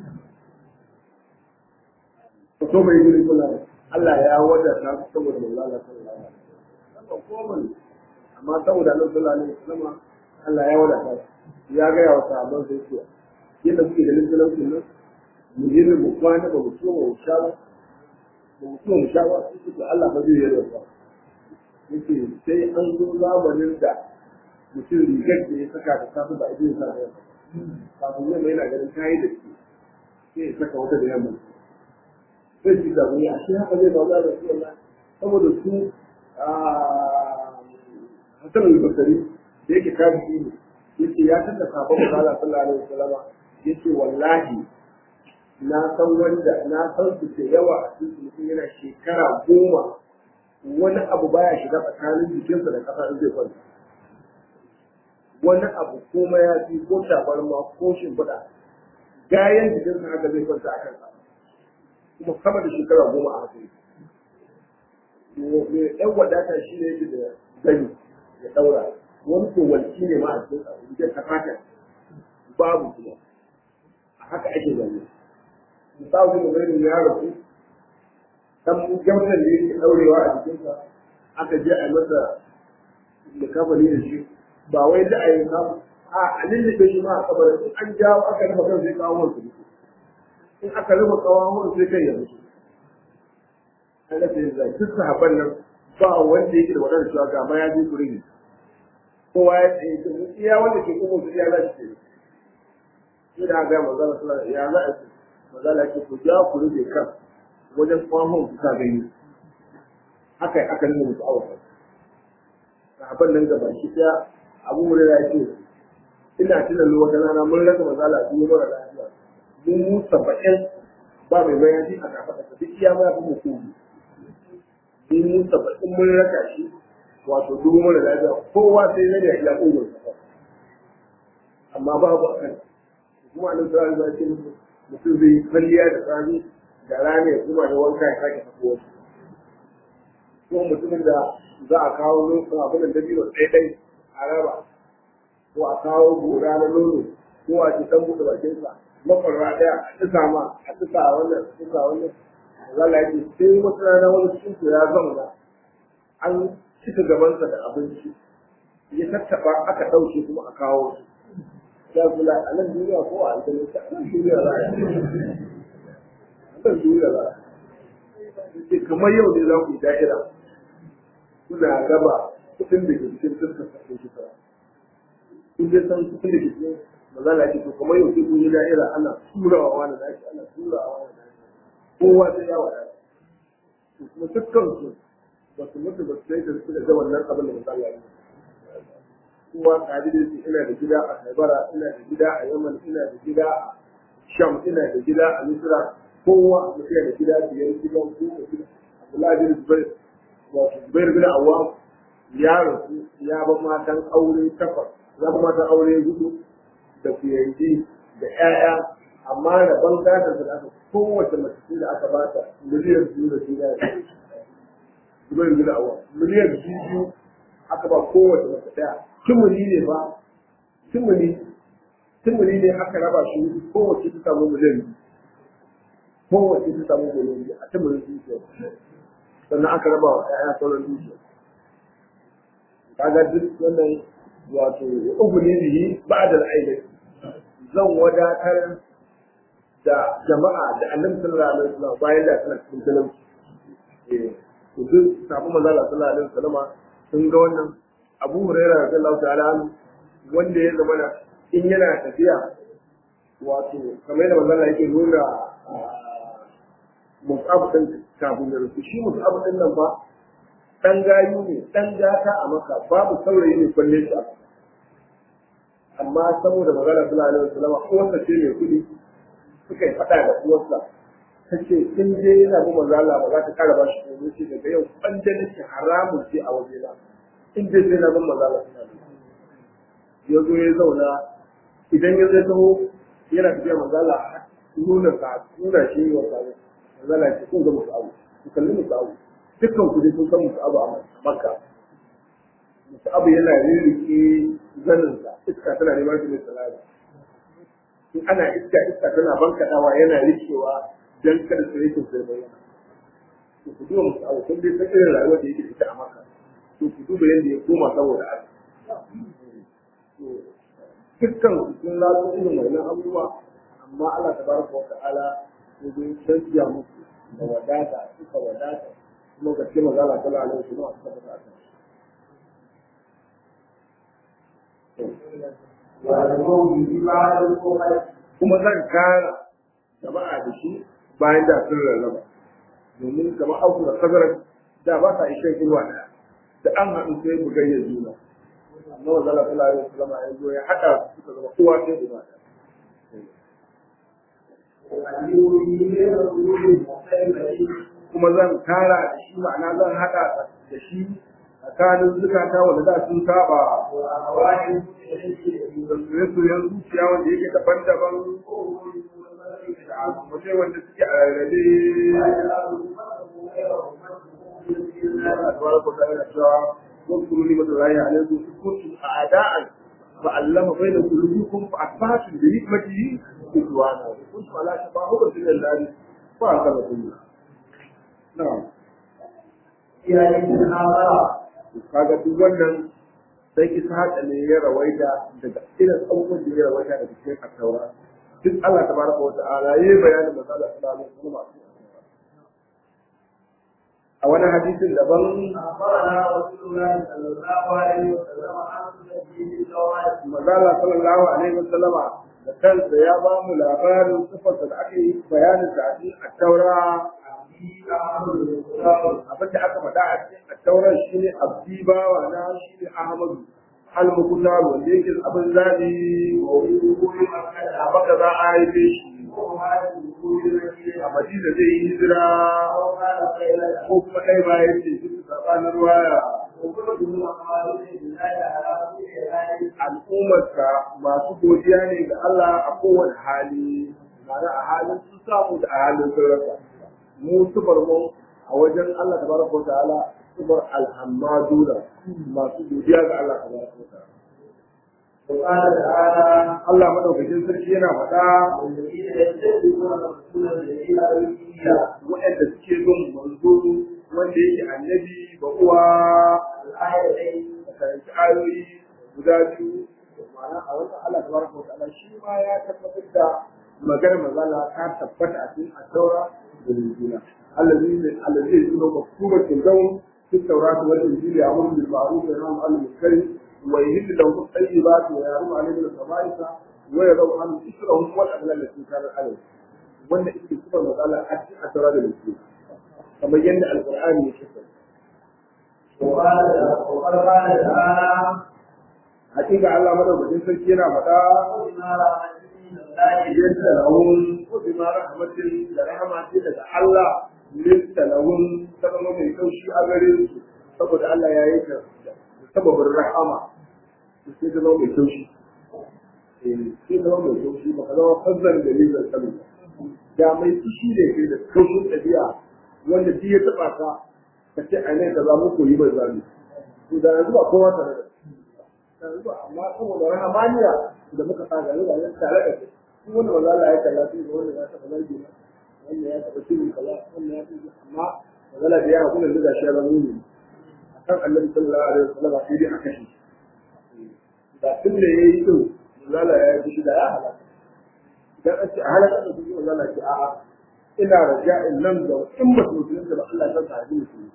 ka so bai guri kula Allah ya wadata su saboda manzo Allah sallallahu alaihi wasallam komai amma saboda Allah sallallahu alaihi wasallam Allah ya wadata ya ga ya wata abin sai ce yadda kuke ganin talaucin nan mu yi mu kwana ba mu so mu sha ba ba mu so mu sha ba su ce Allah ba zai yi ba yake sai an zo zamanin da mutum rigar da ya saka da safe ba idan sa da kafin yamma yana ganin kayi da shi sai ya saka wata da yamma sai shi da wani a shi haka zai ba za da su Allah saboda su Hassan al-Basri da yake tabi'i ne yace ya tada sabon Allah sallallahu alaihi wasallam yace wallahi na san wanda na san su da yawa a cikin mutum yana shekara goma wani abu baya shiga tsakanin jikinsa da ƙasa in zai kwanta wani abu ko mayafi ko tabarma ko shimfiɗa gayan jikinsa haka zai kwanta a kansa kuma sama da shekara goma a haka mai ɗan wadata shi ne yake da gani ya ɗaura wani ko walki ne ma a cikin sa jikin ta fata babu kuma a haka ake zaune misali da mai ya rasu dan gamsan da yake ɗaurewa a jikinsa aka je a masa da kafani da shi ba wai da a yi kafa a a lullube shi ma a kabarin in an jawo aka rufe kan sai kawo wansu mutu in aka rufe kawo sai kai ya mutu an rasa yin zai duk sahabban nan ba wanda yake da waɗanda cewa ga ma ya je kuri ne kowa ya tsaye ta mu iya wanda ke kuma su iya za su ce shi da ga manzala sallallahu ya za a ce manzala ke ku ja ku rufe kan wajen tsawon ku ka gani haka aka nuna musu awaka sahabban nan gaba shi ta abu mu ya ce ina tunan wata rana mun rasa manzala a cikin mara lafiya mun mu saba'in ba mai bayani a kafa da duk iya ma fi mu kuma in mun saba'in mun raka shi wato dubu mara lafiya kowa sai zai ya ila ƙugun amma babu a kan kuma nan tsari ba ce mutum zai yi kwalliya da tsari da rana ya kuma da wanka ya sake tafi wasu ko mutumin da za a kawo nufin abin da dabino ɗaiɗai a raba ko a kawo gora na nono ko a ci ɗan buɗe bakinsa makwarwa ɗaya a tsisa ma a tsisa a wannan a tsisa a wannan zala yake sai wata rana wani cikin ya zauna an cika gabansa da abinci ya tattaba aka ɗauke kuma a kawo su ya kula a nan duniya ko a aljanna ta a nan duniya za a yi a nan duniya za a yi kamar yau ne za ku yi da'ira kuna raba kuɗin da ke cikin dukkan sassan shekara kun dai san kuɗin da ke cikin mazala ce to kamar yau sai kun yi da'ira ana turawa wani da ake ana turawa wani da ake kowa sai ya wadata kuma dukkan su ba su mutu ba su sai da su da wannan abin da misali ya kowa kadi da ina da gida a Haibara ina da gida a Yaman ina da gida a Sham ina da gida a Misra kowa mutum da gida biyar gidan ko da gida Abdullahi bin Zubair wato Zubair bin Awwam ya rasu ya ba matan aure takwas ya ba matan aure hudu da fiyanji da ƴaƴa amma da bangatar da aka kowace mace da aka bata miliyan biyu da shi da Zubair bin Awwam miliyan biyu aka ba kowace mace ɗaya tumuli ne ba tumuli tumuli ne aka raba shi kowace ta samu miliyan biyu kowace ta samu miliyan biyu a tumulin dukiya sannan aka raba wa ƴaƴa sauran dukiya kaga duk wannan wato uku ne bihi ba'da al-aini zan wadatar da jama'a da annabi sallallahu alaihi wasallam bayan da suna cikin talauci eh to duk sabu manzo Allah sallallahu alaihi wasallam sun ga wannan Abu Hurairah radiyallahu ta'ala anhu wanda ya zama in yana tafiya wato kamar da manzo Allah yake nuna Mus'ab din kafin da rufe shi Mus'ab din nan ba dan gayu ne dan gata a maka babu saurayi ne kwalle shi a amma saboda magana sallallahu alaihi wasallam uwarsa ce mai kudi suka yi faɗa da uwarsa ta ce in je yana bin manzo Allah ba za ta kara ba shi ko ce daga yau banda nake haramun ce a waje na in dai sai na bin manzo Allah ya zo ya zauna idan ya zai taho yana tafiya manzo Allah nuna sa nuna shi wa sa manzo Allah ya ce kun ga musu abu ku kalli musu abu dukkan ku dai kun san musu abu a Makka musu abu yana ririke zaninsa iska tana neman shi mai salama in ana iska iska tana bankaɗawa yana rikewa don kada su rikin sai bayyana to ku duba musu abu kun dai san irin rayuwar da yake ita a maka to ku duba yadda ya koma saboda Allah dukkan su sun laso irin wannan abubuwa amma Allah tabaraka wa ta'ala ya zo canja musu da wadata suka wadata kuma ga cikin magana sallallahu alaihi wasallam suka wadata kuma zan kara jama'a da shi bayan da sun rarraba domin kamar auku da kazarar da ba sa ishe ruwa daya da an haɗu sai mu gayya juna amma wa zala sallallahu alaihi wasallam ya zo ya haɗa suka zama kowa sai ruwa daya kuma zan tara da shi ma'ana zan haɗa da shi tsakanin zukata wanda za sun saba وأهوال المتشددين da soye-soyen zuciya wanda yake daban-daban da abubuwa wanda suke a rarrabe Allah tabaraka wa ta'ala cewa واذكروا نعمة الله عليكم إذ كنتم أعداء فألم بين قلوبكم فأصبحتم بنعمته إخوانا وكنتم على شفا حفرة من النار فأنقذكم منها نعم kaga duk wannan sai ki haɗa ne ya rawaita daga irin abubuwan da ya rawaita daga cikin attaura duk Allah tabaraka wa ta'ala yayi bayanin masala sallallahu alaihi wasallam a wani hadisin daban أخبرنا رسول الله صلى الله عليه وسلم عن تنزيل التوراة Mazala sallallahu alaihi wasallam da kansa ya ba mu labarin sifarsa da aka yi bayanin ta a cikin attaura في أمر الإسلام abinda aka faɗa a cikin attaurar shine abdi bawa na shine Ahmadu al-Muqtar wanda yake abin zabi ويقول مكة a baka za a haife shi وهذا يقول المدينة a Madina zai yi hijira أو كان خيرا ko kuma kai ba yace duk tsakanin ruwaya وكل من أقوال الله على كل حال al'ummarsa masu godiya ne ga Allah a kowane hali ma'ana a halin sun samu da a halin sun rasa mu sufar mu a wajen Allah tabaraka wa ta'ala sufar alhammaduna masu godiya ga Allah tabaraka wa ta'ala وقال تعالى Allah madaukakin sarki yana faɗa والذين يتبعون الرسول الذي أرسل waɗanda suke bin manzo wanda yake annabi ba uwa الآيتين da karanci ayoyi guda biyu ma'ana a wannan Allah tabaraka wa ta'ala shi ma ya tabbatar da maganar mazala ta tabbata a cikin at-taura da injila allazi ne allazi yuzuru maktubatin zawm fi at-taurati wal injili ya'muru bil ma'ruf wa yanha 'anil munkar wa yuhillu lahum at-tayyibat wa yahrumu 'alayhim al-khaba'itha wa yadh'u 'anhum israhum wal aghlal allati kanat 'alayhim wannan ita ce mazala a cikin at-taura da injila kamar yadda alqur'ani ya shafa وقال وقد قال تعالى hakika Allah madaukakin sarki yana faɗa وبما رحمة من الله yadda lahun ko bima rahmatin da rahama ce daga Allah lissa lahun ta zama mai kaushi a gare su saboda Allah ya yi ta da sababin rahama to sai ta zama mai kaushi eh sai ta zama mai kaushi ba ka zama fazzar da lizar sami da mai fushi ne kai da kaushin ɗabi'a wanda shi ya taɓa ka ka ce a ne ka za mu koyi mai zami to da yanzu ba kowa tare da yanzu ba amma saboda rahamaniya da muka sa gari ga nan tare da kai duk wanda ba za a yi kalla sai da wanda ya taɓa zargi ba wanda ya taɓa shirin kaza wanda ya taɓa amma magana da ya hakuna da gashi ya zama ne akan annabi sallallahu alaihi wasallam sai dai a kashe da tun da yayi din zala ya yi shi da ya halaka idan an ce a halaka da su zala ce a'a ina raja'in nan da in ba su musulunta ba Allah ya sa hadisi musulunci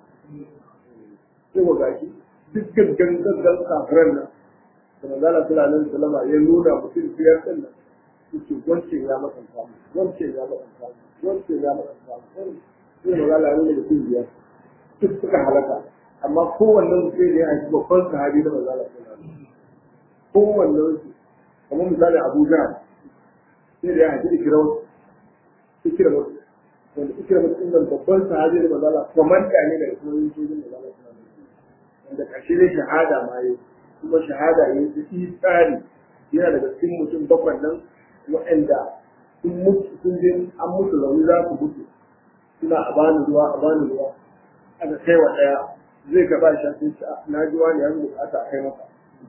sai wa gashi duk gaggan gaggan kafiran nan da manzala sallallahu alaihi wasallam ya nuna mutum biyar din nan yake wancan ya makanta mu wancan ya makanta mu wancan ya makanta mu sai manzala ya nuna mutum biyar duk suka halaka amma kowannen sai da ya haifi babban sahabi na manzala sallallahu alaihi wasallam kowannen su kamar misali Abu Jahl sai da ya haifi Ikram Ikram wanda Ikram din nan babban sahabi na manzala komanda ne da kuma yin sojin manzala sallallahu alaihi wasallam wanda ƙarshe ne shahada ma yi kuma shahada ya yi su tsari yana daga cikin mutum bakwai nan waɗanda sun mutu sun je an mutu rauni za su mutu suna a bani ruwa a bani ruwa aka kai wa ɗaya zai gaba shi sun ci na ji wani ya bukata a kai masa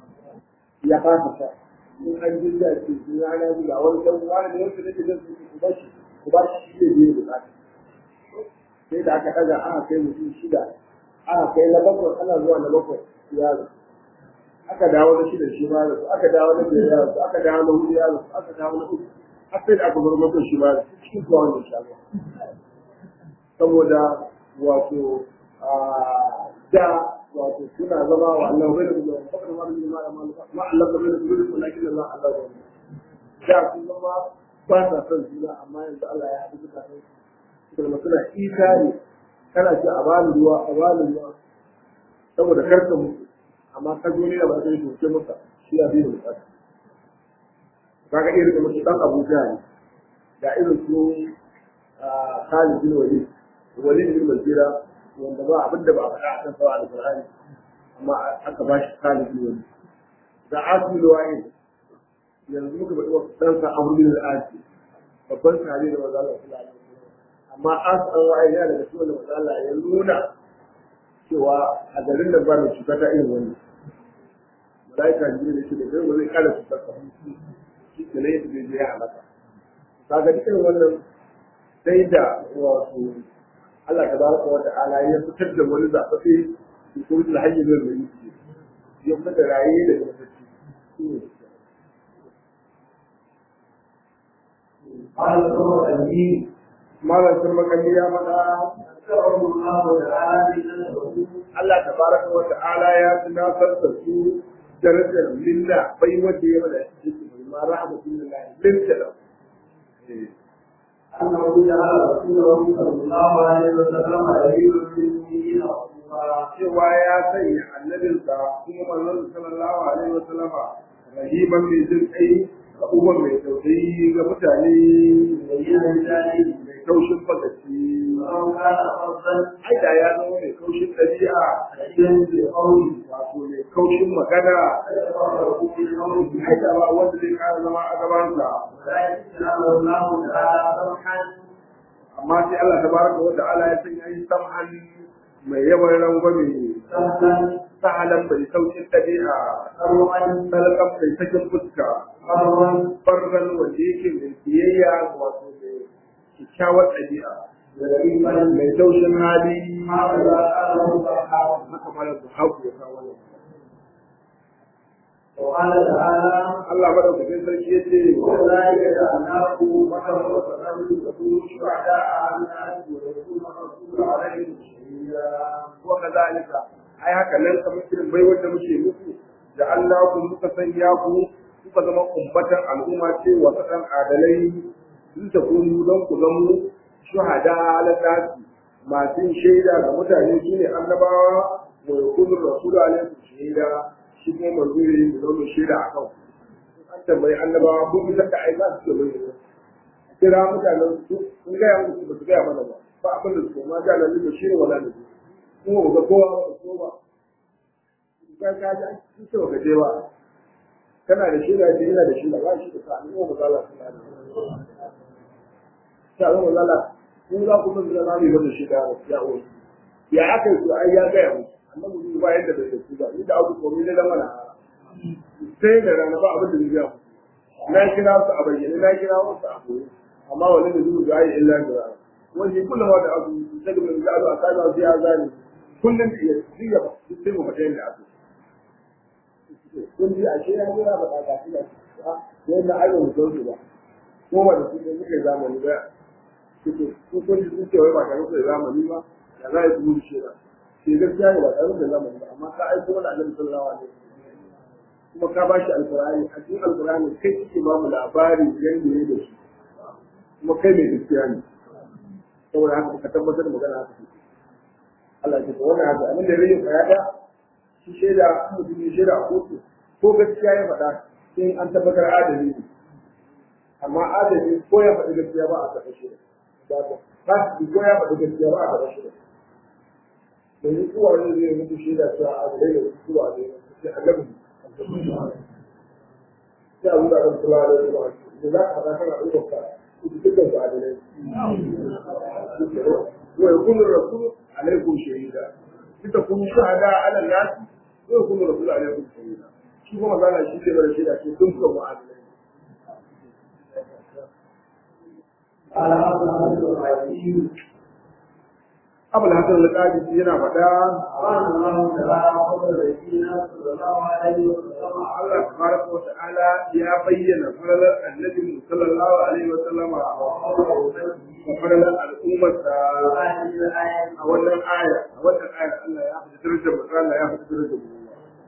ya fasa sa in an ji da ce sun ya na ji ga wani ɗan wani da yanzu nake zan su ku ba shi ku ba shi shi ne bukata sai da aka ɗaga aka kai mutum shida aka kai na bakwai ana zuwa na bakwai ya rasu aka dawo na shida shi ma rasu aka dawo na biyar ya rasu aka dawo na hudu ya rasu aka dawo na uku har sai da aka bar bakwai shi ma rasu cikin zuwa wanda sha saboda wato da wato suna zama wa Allah bai da kuma fakar ma da ma ma Allah bai da kuma lakin Allah Allah ba da sun zama ba sa son juna amma yanzu Allah ya haɗu suka kai kuma suna isa ne kana ce a bani ruwa a bani ruwa saboda karka mutu amma ka zo ne da ba zai shuke maka shi ya bi da bukata kaga irin da mutu dan Abuja ne da irin su Khalid bin Walid wani ne mazira wanda ba abin da ba a faɗa a kan sawa alƙur'ani amma aka ba shi kalibi wani da asmi da waye yanzu muka faɗi wa ɗansa amurin al'adi babban sahabi da maza Allah sallallahu alaihi wasallam amma asmi waye yana daga cikin maza Allah ya nuna cewa a garin da ba mai cuta ta irin wani malaika jibril ne shi da kai ba zai kara cutar ka shi ke ne yadda zai ya halaka kaga dukkan wannan sai da wato Allah tabaraka wa ta'ala ya fitar da wani zafafe da kuma da hanyar da zai yi ya fitar da raye da zafafe قال الأمر الدين malam sun makalli ya faɗa ذكره الله تعالى بأنه Allah tabaraka wa ta'ala ya tunatar da su darajar lilla bai wanda ya bada shi ma rahmatullahi lilla أنه جعل رسوله صلى الله عليه وسلم يميل بالمؤمنين رسولا cewa ya sanya annabinsa kuma manzon sallallahu alaihi wa sallama rahiban mai jin kai ga uban mai tausayi ga mutane بين ذلك mai taushin fagaci ولو كان فظا ai da ya zama mai kaushin ɗabi'a شديدا بقوله wato mai kaushin magana فيتفرق في قوله ai da ba wanda zai kara zama a gabansa ولكن جعله الله تعالى سمحا amma sai Allah tabaraka wa ta'ala ya sanya shi sam'an mai yawan rangwame سهلا sahalan bai saukin ɗabi'a أروعا talakan bai sakin fuska مرا fargan wanda yake mai biyayya wato mai kyakkyawar ɗabi'a لطيفا mai taushin hali هكذا قاله الصحابة haka mara da haku ya kawo wannan. وقال تعالى Allah madaukakin sarki ya ce وكذلك جعلناكم بشرا وسلام تكونوا شهداء على الناس ويكون الرسول عليكم شهيدا wa kazalika ai haka nan kamar irin bai wanda muke muku da Allah ku muka sanya ku kuka zama ummatan al'umma ce wa kadan adalai sun ta kunu don ku zama shuhada ala nasi masu yin shaida ga mutane shine annabawa wa yakunu rasulu alaihi shaida shi kuma manzo ne da zama shaida akan ku an tambayi annabawa ko bisa da ai za su ce mai kira mutanen su sun gaya musu ba su gaya mana ba ba abin da su ma ga nan da shi wala da kuma ba ga kowa ba ko ba ka ka ji an ce ba je ba kana da shi da yana da shi da ba shi da sa ni ba za la suna da ta zo ba la kun za ku mun zama mai da shi da ya o ya aka yi ai ya gaya musu annabi ba yadda bai da su ba ni da abu ko ni da mana sai da rana ba abin da zai gaya musu na kira su a bayyane na kira wasu a koyi amma wani da zuwa ga illa da wani kullum da abu daga mai zalu a kana su ya zani kullum da ya ziya ba duk sai mu fata yadda abu kun ji a ce ya jira ba ta gashi da a yadda ai ba mu san su ba ko ba da su ne muke zamani ba kuke ku kun ji sun ce wai ba tare da zamani ba da za a yi kuma shi ba sai gaskiya ne ba tare da zamani ba amma ka aiko wani annabi sallallahu alaihi wasallam kuma ka bashi alkur'ani a cikin alkur'ani kai kike ba mu labari yanda ne da shi kuma kai mai gaskiya ne saboda haka ka tabbatar da magana haka Allah ya ce wannan haka abin da ya rage fayada shi shaida mutum ne shaida a kotu ko gaskiya ya faɗa sai an tabbatar adali ne amma adali ko ya faɗi gaskiya ba a taɓa shaida ba ba fasiki ko ya faɗi gaskiya ba a taɓa shaida domin kowa ne zai mutu shaida cewa adalai da kowa ne sai annabi sai abu da kan kula da yawa da za ka faɗa kana ɗaukar ka dukkan su adalai wa yakunu rasul alaikum shahida kita kun shahada ala nas wa yakunu rasul alaikum shahida shi kuma zana shi ke da shaida ce kun kuma adalai قال أبو الرحيم abul hasan al-qadi yana faɗa قال الله تعالى قبل الذين صلى الله عليه وسلم Allah tabaraka wa ta'ala ya bayyana falalar annabi sallallahu alaihi wa sallama wa falalar al'ummarsa هذه الآية a wannan aya a wannan aya Allah ya fi darajar manzo Allah ya fi darajar mu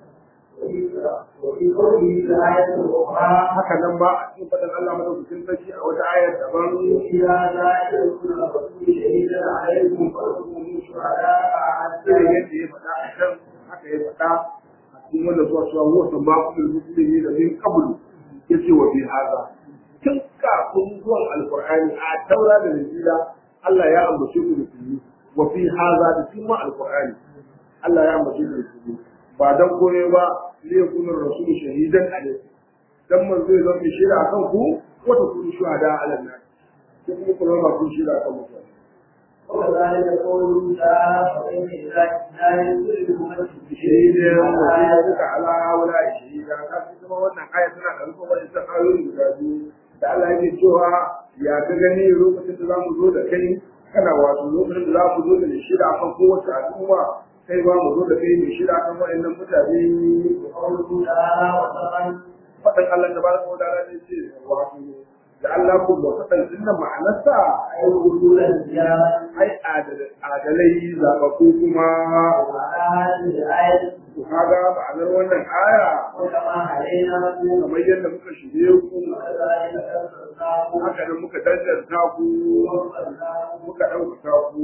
وفي قوله في الآية الأخرى haka nan ba a cikin faɗin Allah madaukakin sarki a wata ayar daban إذا لا يكون الرسول شهيدا عليكم فكونوا شهداء irin على yadda ya faɗa a kan haka ya faɗa a cikin wanda zuwa cewa huwa sabaqul muslimi da min qablu yace wa bi hada tun kafin zuwan alqur'ani a taura da injila Allah ya ambace ku musulmi wa fi hadha da kuma alqur'ani Allah ya ambace da su ba dan kore ba zai kuma rasul shahidan alaihi dan man zai zama shaida akan ku ko ta kun shuhada alan nan ko kuma kuma ba kun shaida akan mutane وكذلك قوله تعالى فإن إذا لا يدرك من shahidan wa duka ala wala shahida ka kuma wannan aya tana da alƙawari wani ta ayoyi guda biyu da Allah yake cewa ya ka gani lokacin da zamu zo da kai kana wato lokacin da za mu zo da shida akan kowace al'umma kai ba mu zo da kai mai shida akan waɗannan mutane قوله تعالى وسلم faɗin Allah da baraka wa ta'ala ne ce wato da Allah ku ba faɗin dinnan ma'anarsa أي وجود الزيادة ai adalai zaɓaɓɓu kuma وعلى هذه الآية ku kaga ma'anar wannan aya وكما علينا kamar yadda muka shirye ku وكذلك أرسلناه haka nan muka danganta ku وأرسلناه muka ɗaukaka ku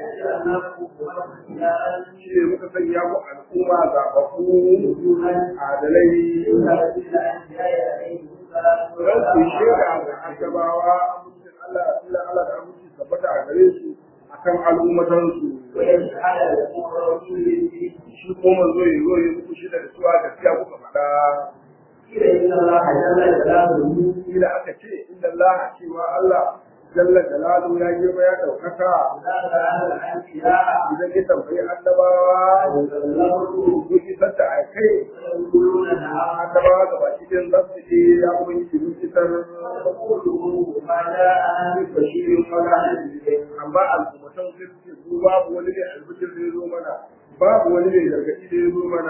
shi ne muka sanya ku al'umma zaɓaɓɓu adalai don ku shaida ga annabawa amincin Allah Allah Allah da aminci tabbata a gare su akan al'ummatansu shi ko manzo ya zo ya muku shi da suwa gaskiya kuka faɗa kila aka ce inda Allah cewa Allah jalla jalalu ya girma ya ɗaukaka idan ya tambayi annabawa ko isar da a kai annabawa ga baki ɗin za su ce ya kuma yi shirin isar bashirin mana amma al'ummatan sun ce su babu wani ne albishir da ya zo mana babu wani ne gargaɗi da ya zo mana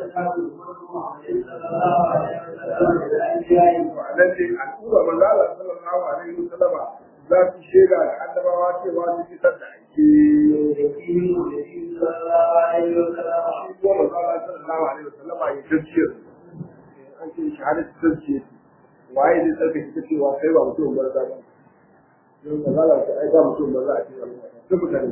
ma'anar ne al'umma manzo Allah sallallahu alaihi wasallama za su shaida ga annabawa cewa su isar da ake shi ko manzo Allah sallallahu alaihi wasallama ya tafsir an ce shahadatu tafsir waye ne tsarka ita cewa kai ba mutum ba za ba don manzo Allah ya aika mutum ba za a ce duk mutane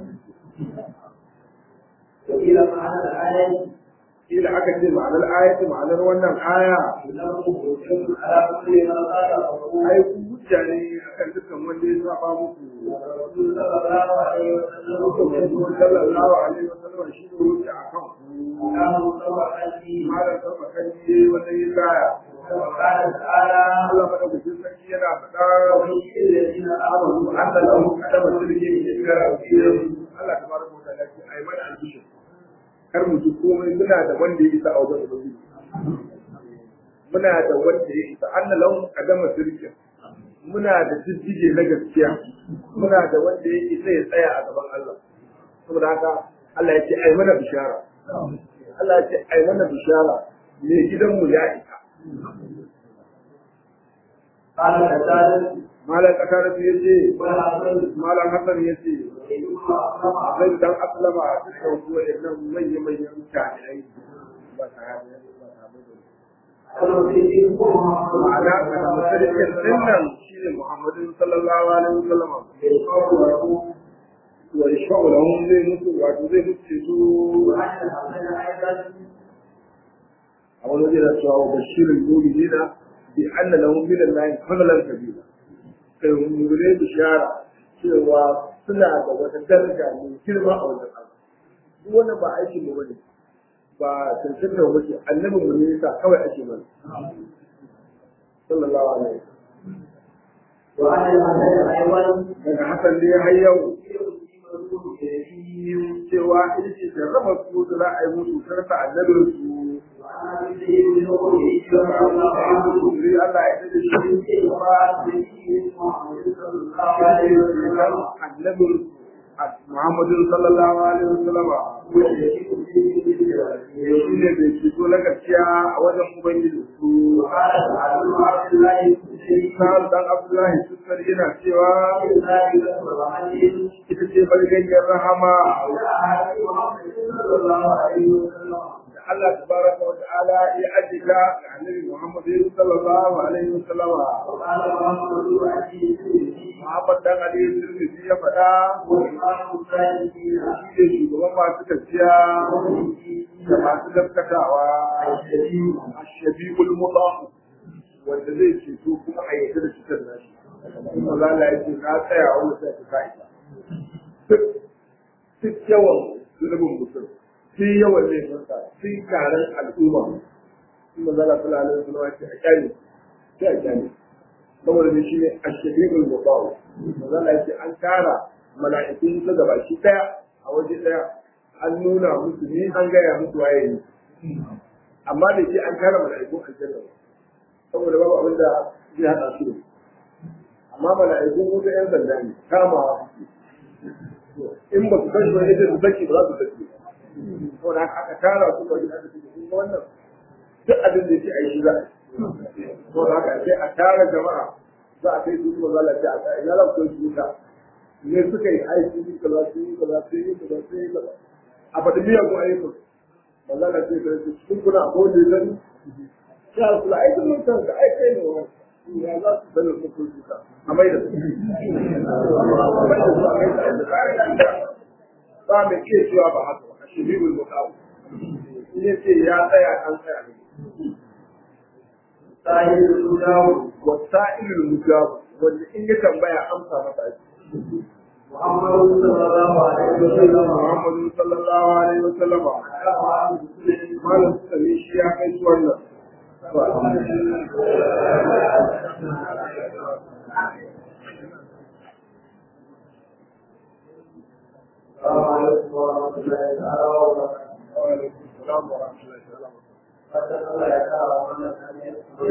وإلى معنى الآية kila aka ce ma'anar ayati ma'anar wannan aya إنه حكم على كل من قال أبوه ai ku hujja ne akan dukkan wanda ya saba muku الرسول صلى الله عليه وسلم Manzo sallallahu alaihi wasallam shi ne hujja akan ku كان متوحد malam sarfa kan yi wata yin laya وقال تعالى Allah madaukakin sarki yana faɗa ومن الذين آمنوا an da lahu kadama sirri ne ga Allah tabaraka wa ta'ala ce ai mana albishir kar mu ji komai muna da wanda ya isa a wajen ubangiji muna da wanda ya isa an da lahu kadama sirri muna da jijjige na gaskiya muna da wanda ya isa ya tsaya a gaban Allah saboda haka Allah ya ce ai mana bishara Allah ya ce ai mana bishara me gidanmu ya isa قال كذلك malam kasar ya ce والحسن malam Hassan ya ce إنما zai dan aslama a cikin kuwa idan manya manyan jami'ai ba ta hanyar ba ta ma'ana ga musulmin dinnan shi ne Muhammadin sallallahu alaihi wasallam wa yashfa'u lahum zai mutu wato zai mutu su a wani zai da cewa wa bashirin mu'minina bi anna lahum min Allah fadlan kabira kai mu'mine bishara cewa suna da wata daraja mai girma a wajen Allah duk wannan ba aikin mu bane ba cancanta mu bace annabin mu ne yasa kawai ake mana sallallahu alaihi wasallam daga hasan ne har yau cewa ita ce jarraba su da za a yi musu sarfa annabin su Sai Allah ya tada shi annabin Muhammadin sallallahu alaihi wasallam shi ne bai ceto na gaskiya a wajen Ubangiji su. Sa'ad dan Abdullahi Sukar yana cewa ita ce bargayyar rahama da Allah tabaraka wa ta'ala ya ajika ga Annabi Muhammad sallallahu alaihi wasallam. Muhammad dan Ali Tirmidhi ya faɗa shi ne shugaban masu gaskiya da masu gaskatawa ashabiul mudah wanda zai ceto kuma a yadda da cikin nashi kuma za la yake na tsaya wani sai ka isa duk duk yawan zunubin mutum sai yawan laifinsa sai taron al'umma in manzala sallallahu alaihi wasallam ce a kyale sai a kyale saboda ne shi ne a shahidul mubawu manzala ya ce an tara mala'ikun su gaba shi daya a waje daya an nuna musu ni an gaya musu waye ne amma da ke an tara mala'ikun aljanna saboda babu abin da zai haɗa su da amma mala'ikun wuta yan sanda ne kamawa in ba su kashi wani ita su saki ba za su saki saboda haka aka tara su ba gida da su kun ga wannan duk abin da yake a yi shi za a yi saboda haka sai a tara jama'a za a kai su kuma za a lafiya a kai ina za su kai su wuta ne suka yi aiki yi kaza su yi kaza su yi kaza su yi kaza a faɗi biyan ku ayyukan ba za a ce ka su cikin kuna a kowane zan ya su la aikin mutan ka aikai ne wa ya za su sani su kun suka a mai da su ba mai iya cewa ba haka ba a shiribul mukawu in ya ce ya tsaya an tsaya ne sahibul mudawu wasa'ilul mujabu wanda in ya tambaya amsa masa ake muhammadu sallallahu alaihi wasallam Muhammadu sallallahu alaihi wa sallama malam sami shi ya kai su wannan السلام عليكم ورحمة الله تعالى وبركاته wa alaikum salam wa rahmatullahi wa barakatuh fatan Allah ya kara wannan hanyar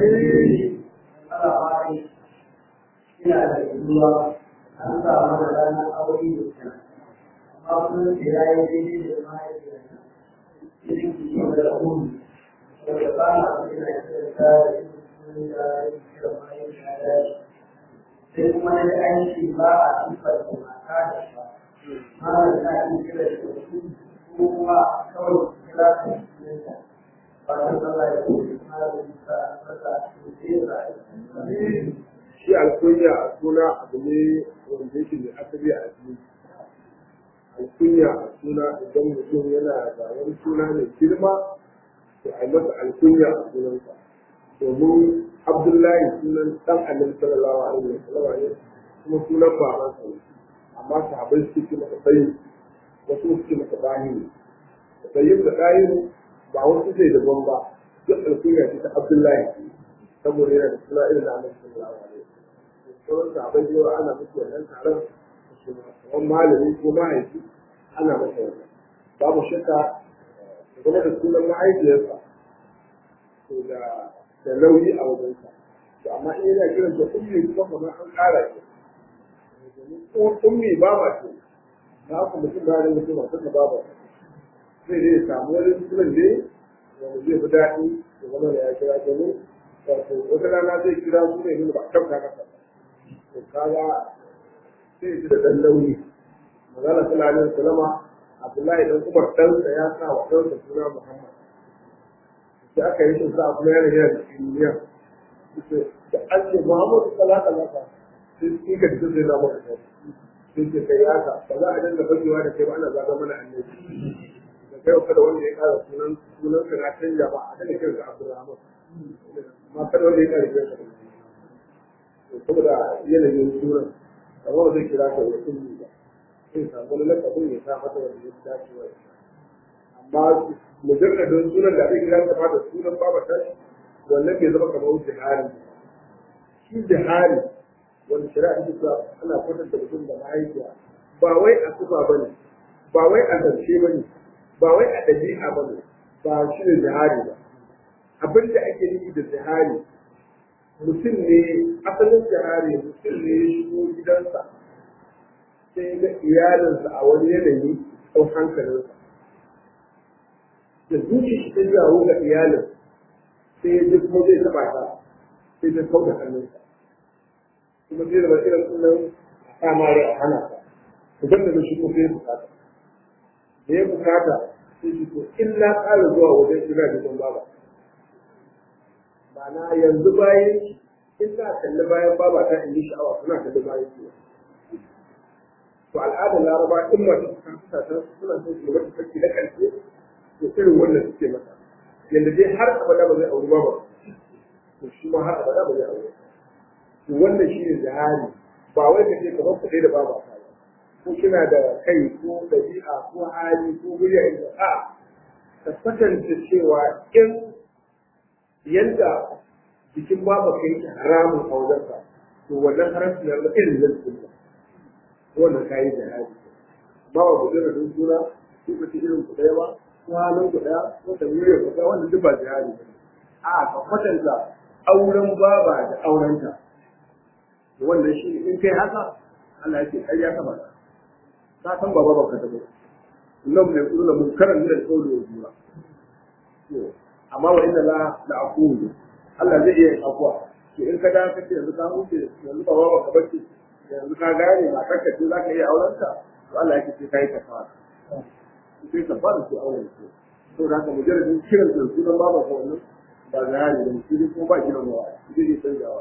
ana fari ina da yiwuwa an sa mana ranar aure da ta amma kuma da ya yi daidai da mahaifiyarsa irin ki yi da umi wanda ba na ina kira ta da irin da ya kira mahaifiyarsa sai kuma na da aiki ba a sifar da mata da ba mana da ake kira da su ko kuma kawai kira ta sunanta fatan Allah ya kuma malamin sa masa sosai shi alkunya a suna abu ne wanda yake da asali a addini alkunya a suna idan mutum yana da wani suna mai girma to a yi masa alkunya a sunansa domin abdullahi sunan dan annabi sallallahu alaihi wa sallam ne kuma sunan babansa ne amma sahabbai suke ce masa sayyid wasu suke masa bahiri sayyid da dahiru ba wasu sai daban ba duk alkunya ce ta abdullahi saboda yana da suna irin na annabi sallallahu alaihi wa sallam sauran sahabbai da yawa ana musu wannan taron kamar malami ko mahaifi ana masa wannan babu shakka game da sunan mahaifiyarsa to da da nauyi a wajensa to amma in yana kiran da ummi kuma kamar an ƙara shi domin ummi ba ma ce na haka mutum da rinka cewa suka ba ba zai dai samu wani sunan ne wanda zai fi daɗi da zama da ya kira domin wato wata rana zai kira su ne nuna ba a kyauta masa ba to kaga sai ji da dan launi magana sallallahu alaihi wasallama Abdullahi dan Umar ɗansa ya sa wa ɗansa suna Muhammad da aka yi shi sa kuma yana yana da duniya da an ce Muhammadu sallallahu alaihi wasallam sai shi ka ji sai da maka sai ce kai haka ba za a dinga fakewa da kai ba ana zaga mana annabi da kai kada wanda ya kara sunan sunan ka na canja ba a daga kiranka Abdulrahman amma kada wanda ya kara kiranka saboda yanayin sunan amma ba zai kira ka da kulli ba sai samu wani lakabin ya sa mata wanda ya dace wa amma mujarradin sunan da ake kira ta da sunan babata wannan bai zama kamar jihari shi jihari wani shari'a ta cewa ana kwatanta mutum da mahaifiya ba wai a sufa ba ne ba wai a zance ba ne ba wai a ɗabi'a ba ne ba shi ne jihari ba abin da ake nufi da jihari mutum ne asalin jihari mutum ne ya shigo gidansa sai ga iyalinsa a wani yanayi ɗau hankalinsa da zuci shi ta jawo ga iyalin sai ya ji kuma zai taɓa ta sai ta kau da hannunsa kuma sai da ba irin sunan a mare a hana ta ku ganda da shi ko sai bukata da ya bukata sai shi to in na ƙara zuwa wajen ina da don baba ma'ana yanzu bayan in na kalli bayan baba ta in yi sha'awa suna kalli bayan su to al'adar laraba in mace ta kasa ta suna son su mata sarki na ƙarshe to irin wannan suke mata yanda dai har abada ba zai auri ba ba to shi ma har abada ba zai auri to wannan shi ne zahari ba wai ka ce kamar kuɗai da baba ta ba ko kina da kai ko ɗabi'a ko hali ko murya inda a ka kwatanta cewa in yadda jikin baba ka yake haramun a wajenka to wannan haramci na irin zan tsinka wannan kayi da hali ba wa ku jira don suna ko ka ci irin ku ɗaya ba ko halin ku ɗaya ko ta murya ku ɗaya wannan duk ba jihadi ba a ka kwatanta auren baba da aurenta wannan shi in kai haka Allah ya ce ai ya kama ka ka san baba ba ka tabo nan mai kullu mun karan da kauli wa jura to amma wa inna la la aqulu Allah zai iya akwa to in ka da ka ce yanzu ka huce yanzu baba ba ka bace yanzu ka gane ba ka ce za ka iya aurenta to Allah ya ce kai ka fara sai ka fara su auren su to da haka mujarradin kiran da sunan baba ko wannan ba zahari da mutum ko ba kiran wa shi ne canjawa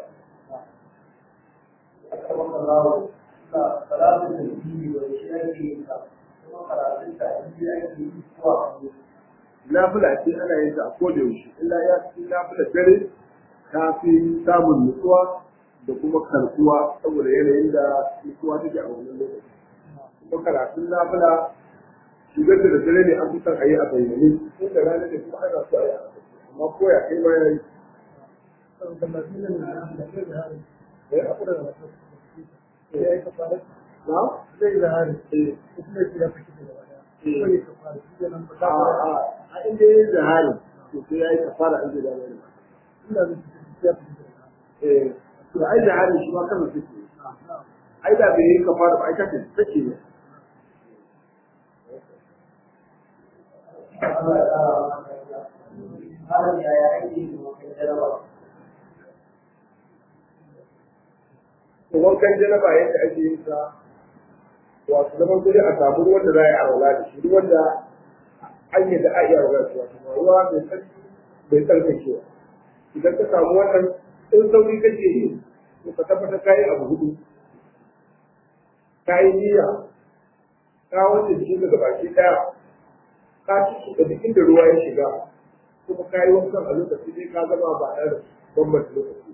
أكرمك الله صلاة الدين والشيخ kuma karatun ta inda ake yi zuwa nafila ce ana yin ta a koda yaushe illa ya fi nafila dare ta fi samun nutsuwa da kuma karkuwa saboda yanayin da nutsuwa take a wannan lokaci kuma karatun nafila shigar da dare ne an fi son a yi a bayyane ko da rana ne kuma ana so a yi a amma ko ya kai ma ya yi na? zai zahari Eh, kuma ya kira fashi da wada Eh. ko ya kafara shi ke nan ba a ta fara a a inda ya yi zahari to sai ya yi kafara an zai da wani ina da shi ya fashi da wada eh to ai zahari shi ma kansa take ai da bai yi kafara ba ai kake take ne Allah ya ƙara maka yarda. Malam yaya ake yi wa kai jarabawa? to wankan janaba yadda ake yin sa wato zaman kudi a samu ruwan da za a yi arwala da shi ruwan da an yi da a iya arwala da shi wato ruwa mai tsarki bai tsarkakewa idan ka samu wannan in sauri kake yi to ka tabbatar ka yi abu hudu ka yi niyya ka wanke jikin daga baki daya ka ci da duk inda ruwa ya shiga kuma ka yi wankan a lokaci dai ka gama ba ɗaya da bambanta lokaci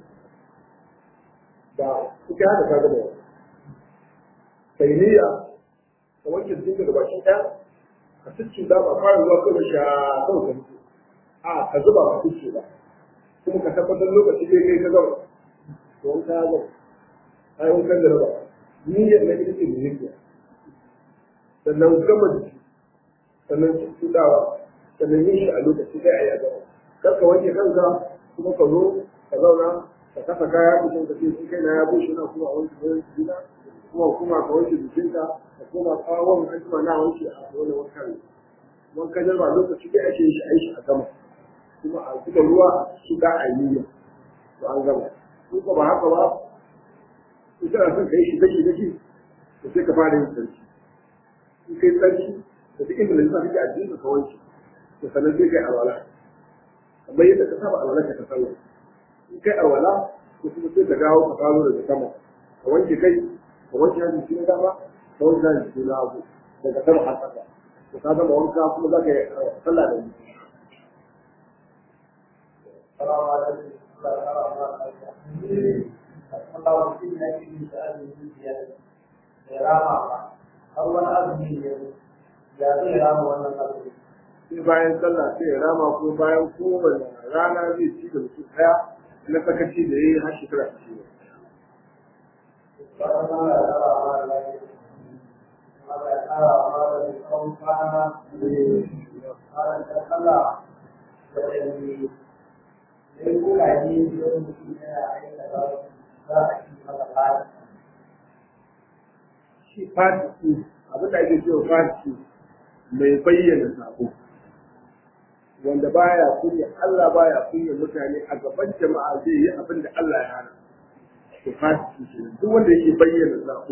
ba kuka haka ka gama wani kai niyya ka wanke jikin daga baki ɗaya ka cikin da ba fara zuwa kawai sha kawai ka mutu a ka zuba ba kuce ba kuma ka tabbatar lokaci dai kai ka gama to wanka ya gama ka yi wankan da raba niyyar na ita ce niyya sannan gama jiki sannan cuɗawa sannan yin shi a lokaci dai a yi a gama kar ka wanke kanka kuma ka zo ka zauna ka kasa kaya mutum ka ce sun kai na ya bushe na kuma a wanke wani jina kuma kuma ka wanke jikinka ka koma tsawon an jima na wanke a wani wankan wankan jarba lokaci dai ake yin shi a yi shi a gama kuma a zuba ruwa su da a yi niyya to an gama in ko ba haka ba in kana son ka yi shi daki daki to sai ka fara yin sarki in kai sarki da duk inda lalisa kake addini ka wanke to sannan sai kai alwala kamar yadda ka saba alwala ka sallah in kai alwala ko kuma sai ka dawo ka faro daga sama ka wanke kai ka wanke hannun cikin dama ka wanke hannun cikin hagu daga sama har ƙasa to ka gama wanka kuma za ka yi sallah da ni Salamu alaikum. Allah ya ƙara maka yarda. Allah mutum ya ke yin azumi biyar da rama ba. Har wani azumi ne ya zai rama wannan azumi. sai bayan sallah sai ya rama ko bayan kowane rana zai ci da mutum ɗaya na sakaci da ya yi har shekara ce Allah ya ƙara maka lafiya. Allah ya ƙara maka da tsawon kwana. Allah ya Allah da ɗanyi. Sai kuka ne don mutum yana aikata za a ci masa lafiya. shi fasiki abin da ake cewa fasiki mai bayyana sabo wanda baya kunya Allah baya kunya mutane a gaban jama'a zai yi abin da Allah ya hana to fasiki shi duk wanda yake bayyana sabo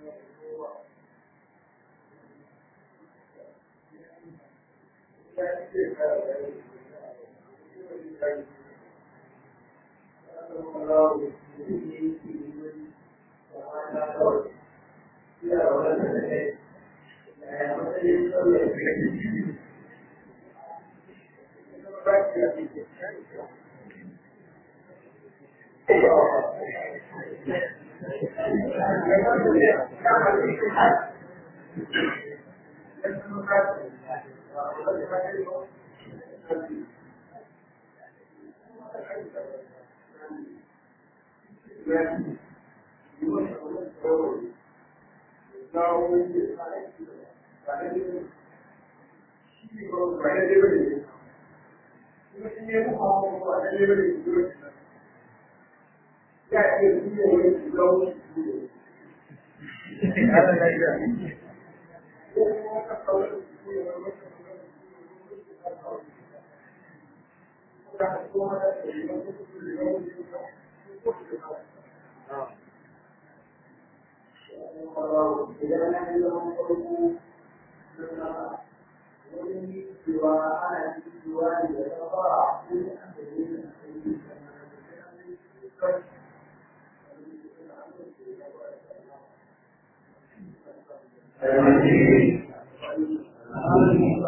Thank you. Thank you.